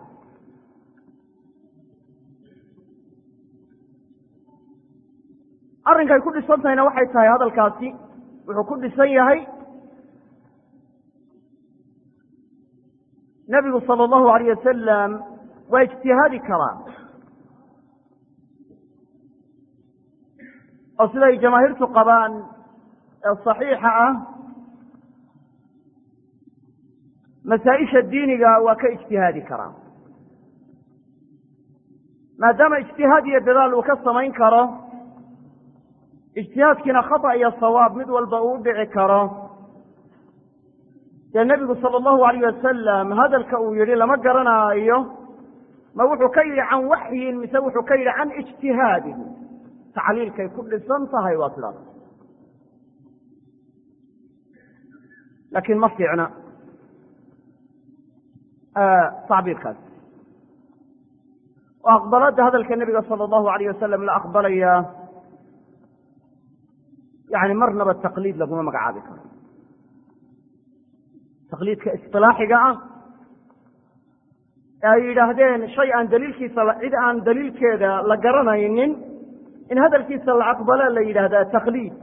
arrinkay ku dhisan tahayna waxay tahay hadalkaasi wuxuu ku dhisan yahay nebigu sala allahu alayh wasalam waa ijtihaadi karaa oo siday jamaahiirtu qabaan ee saxiixa ah masaa-isha diiniga waa ka ijtihaadi karaa maadaama ijtihaad iyo dadaal uu ka samayn karo ijtihaadkiina khata iyo sawaab mid walba uu dhici karo dee nebigu sala allahu alayh wasalam hadalka uu yidhi lama garanaayo ma wuxuu ka yidhi can waxyin mise wuxuu ka yidhi can ijtihaadin tacliilkay ku dhisan tahay waa sidaas laakiin ma fiicna tacbiirkaas oo aqbalaadda hadalka nebiga sala allahu alayh wasalam la aqbalaya yani marnaba taqliid laguma magacaabi karo taqliidka isilaaxiga ah ee ay yidhaahdeen shay aan daliilkiisa cid aan daliilkeeda la garanaynin in hadalkiisa la aqbala la yidhahdaa taqliid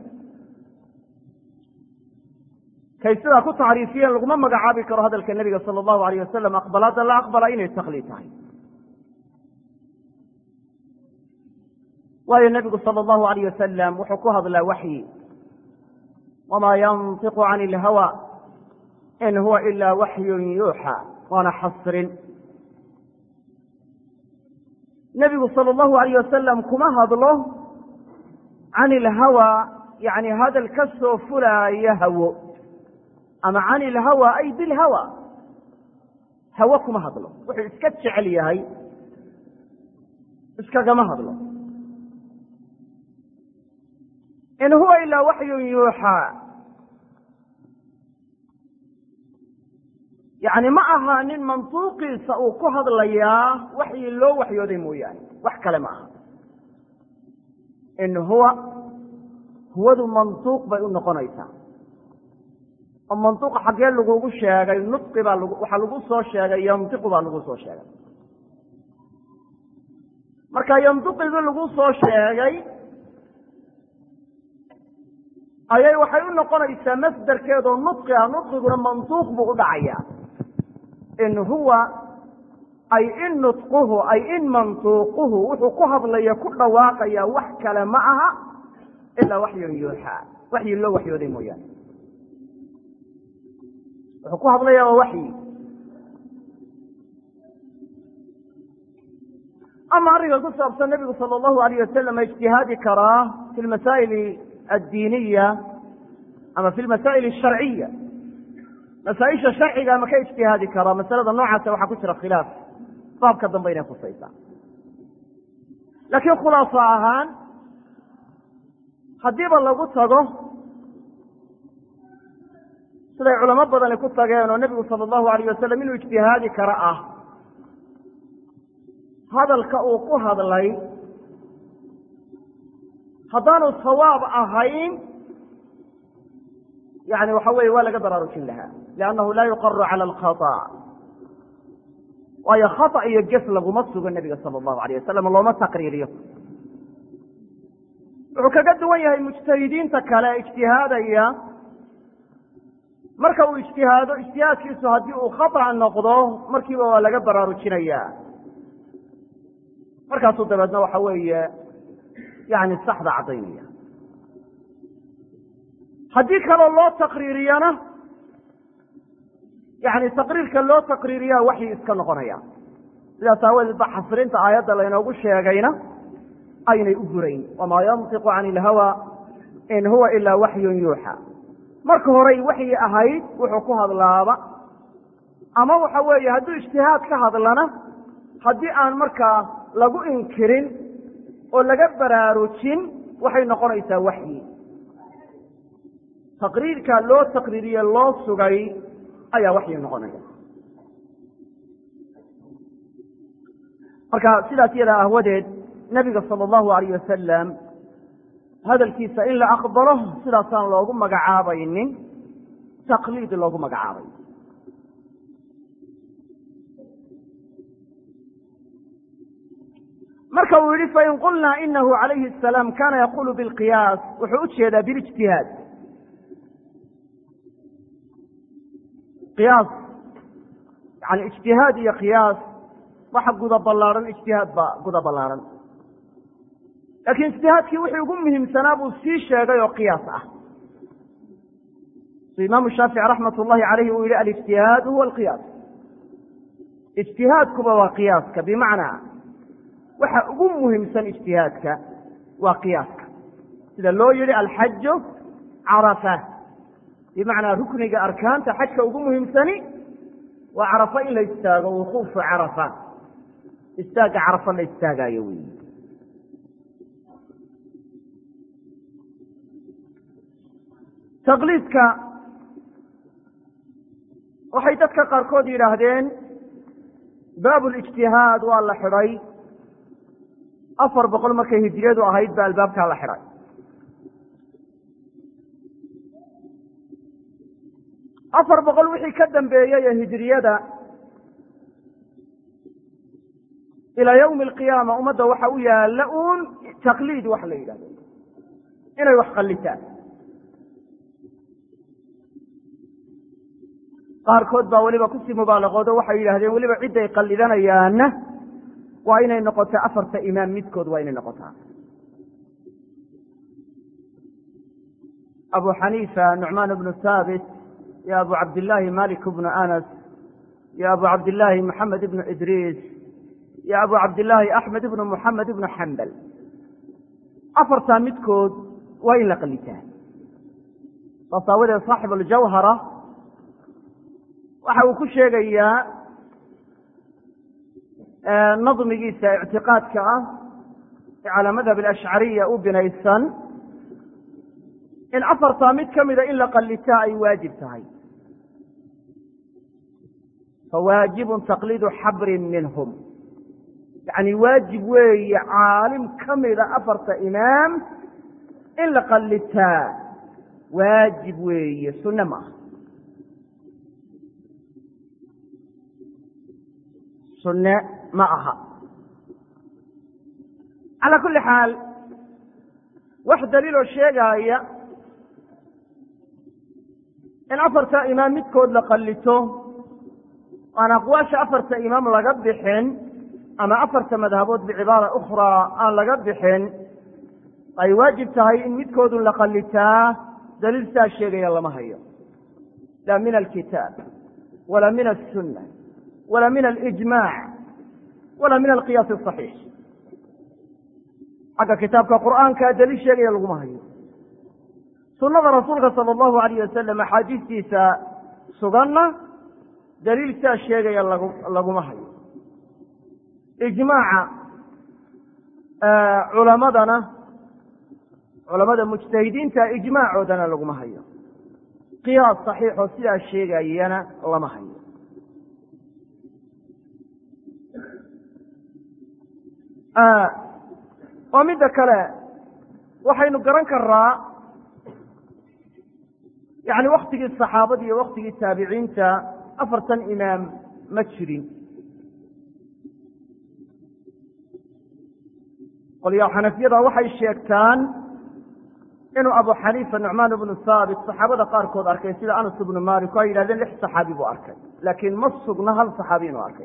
kay sidaa ku tacriifiyeen laguma magacaabi karo hadalka nebiga sala allahu alayh wasalam aqbalaadda la aqbala inay taqliid tahay waayo nebigu sala allahu alayh wasalam wuxuu ku hadlaa waxyi wamaa yantiqu can ilhawa in huwa ilaa waxyun yuuxa waana xasrin nebigu sala allahu alayh wasalam kuma hadlo can ilhawa yani hadal ka soo fulaaya hawo ama can ilhawa ay bilhawa hawo kuma hadlo wuxuu iska jecel yahay iskagama hadlo in huwa ilaa waxyun yuuxaa yani ma aha nin mantuuqiisa uu ku hadlayaa waxyi loo waxyooday mooyaane wax kale ma aha in huwa huwadu mantuuq bay u noqonaysaa oo mantuuqa xaggee lagugu sheegay nudqi baa lag waxaa lagu soo sheegay yantiqu baa lagu soo sheegay marka yantiqigii lagu soo sheegay ayay waxay u noqonaysaa masderkeedoo nudqi ah nudqiguna mantuuq buu u dhacayaa in huwa ay in nudquhu ay in mantuuquhu wuxuu ku hadlaya ku dhawaaqaya wax kale ma aha ilaa waxyun yuuxaa waxyi loo waxyooday mooyaane wuxuu ku hadlaya waa waxyi ama arrinka ku saabsan nebigu sala allahu alayh wasalam ma ijtihaadi karaa fi lmasaa'il addiiniya ama fi lmasaa'il asharciya masaaisha sharciga ma ka ijtihaadi karaa masalada noocaasa waxaa ku jira khilaaf baabka dambe inay khusaysaa laakiin khulaaso ahaan haddiiba lagu tago siday culamo badani ku tageen oo nebigu sala allahu alayh wasalam inuu ijtihaadi karo ah hadalka uu ku hadlay haddaanu sawaab ahayn yani waxa weeye waa laga baraarujin lahaa liannahu laa yuqaru cala alkhata waayo khata iyo ges laguma sugo nebiga sala allahu alayh wasalam looma taqriiriyo wuxuu kaga duwan yahay mujtahidiinta kale ijtihaadaya marka uu ijtihaado ijtihaadkiisu haddii uu khata noqdo markiiba waa laga baraarujinaya markaasuu dabeedna waxa weeye yani saxda caddaynaya haddii kaloo loo taqriiriyana yani taqriirka loo taqriiriyaa waxyi iska noqonaya sidaas aawadeed ba xasrinta aayadda laynoogu sheegayna aynay u burayn wamaa yantiqu can ilhawa in huwa ilaa waxyun yuuxa marka horey waxyi ahayd wuxuu ku hadlaaba ama waxa weeye hadduu ijtihaad ka hadlana haddii aan markaa lagu inkirin oo laga baraarujin waxay noqonaysaa waxyi taqriirka loo taqriiriye loo sugay ayaa waxyi noqonaya marka sidaas yadaa ahwadeed nebiga sala allahu alayh wasalam hadalkiisa in la aqbalo sidaasaan loogu magacaabaynin taqliid loogu magacaabay marka uu yihi fain qulnaa inahu calayhi asalaam kana yaqulu bilqiyaas wuxuu u jeedaa bilijtihaad qiyaas yani ijtihaad iyo qiyaas waxa guda ballaarhan ijtihaad baa guda ballaarhan laakiin ijtihaadkii wixii ugu muhiimsanaa buu sii sheegay oo qiyaas ah si imaamu shaafici raxmat ullahi calayhi uu yihi alijtihaadu huwa alqiyaas ijtihaadkuba waa qiyaaska bimacnaa waxa ugu muhiimsan ijtihaadka waa qiyaaska sida loo yihi alxaju carafa bimacnaa rukniga arkaanta xajka ugu muhiimsani waa carafa in la istaago wuquufu carafa istaagga carafa la istaagaayo wey taqliidka waxay dadka qaarkood yidhaahdeen baab lijtihaad waa la xidhay afar boqol markay hijiriyadu ahayd ba albaabkaa la xidhay afar boqol wixii ka dambeeyey ee hijiriyada ilaa yawmi alqiyaama ummadda waxa u yaalla uun taqliid wax la yidhahdo inay wax qallitaan qaarkood baa weliba kusii mubaalaqoodo waxay yidhahdeen weliba cidday qallidanayaanna waa inay noqotaa afarta imaam midkood waa inay noqotaa abu xaniifa nucmaan bnu haabit iyo abu cabdillaahi malik bnu anas iyo abu cabdillaahi maxamed ibnu idriis iyo abu cabdillaahi axmed ibnu muxamed ibnu xambal afartaa midkood waa in la qalitaa saas aawadeed saaxib aljawhara waxa uu ku sheegayaa nadmigiisa ictiqaadka ah ee calaa madhab alashcariya u binaysan in afartaa mid ka mida in la qallitaa ay waajib tahay fawaajibun taqliidu xabrin minhum yacni waajib weeye caalim ka mida afarta imaam in la qallitaa waajib weeye sunne ma aha sunne ma aha calaa kulli xaal wax daliiloo sheegaaya in afarta imaam midkood la qallito aan aqwaasha afarta imaam laga bixin ama afarta madhabood bicibaara ukhraa aan laga bixin ay waajib tahay in midkoodun la qallitaa daliil saa sheegaya lama hayo laa min alkitaab walaa min aلsunna walaa min alijmaac walaa min alqiyaas asaxiix xagga kitaabka qur'aanka daliil sheegaya laguma hayo sunnada rasuulka sala allahu alayh wasalam axaadiistiisa suganna daliil saa sheegaya lagu laguma hayo ijmaaca culamadana culamada mujtahidiinta ijmaacoodana laguma hayo qiyaas saxiixoo sidaa sheegayana lama hayo oo midda kale waxaynu garan karaa yani waktigii saxaabada iyo waktigii taabiciinta afartan imaam ma jirin qolyaa xanafiyada waxay sheegtaan inuu abu xaniifa nucmaan ibnu haabit saxaabada qaarkood arkay sida anas ibnu malik o ay yidhahdeen lix saxaabi buu arkay laakiin ma sugna hal saxaabi inuu arkay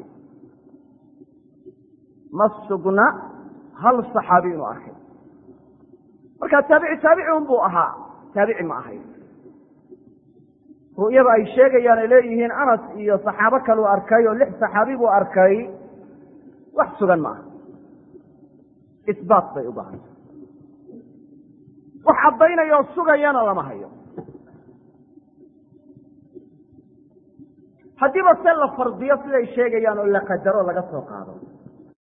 ma sugna hal saxaabi inuu arkay marka taabici taabici un buu ahaa taabici ma ahayn ru'yada ay sheegayaan ay leeyihiin anas iyo saxaabo kaluu arkay oo lix saxaabi buu arkay wax sugan ma aha isbaat bay u baahanta wax caddaynayoo sugayana lama hayo haddiiba se la fardiyo siday sheegayaan oo la qadaro laga soo qaado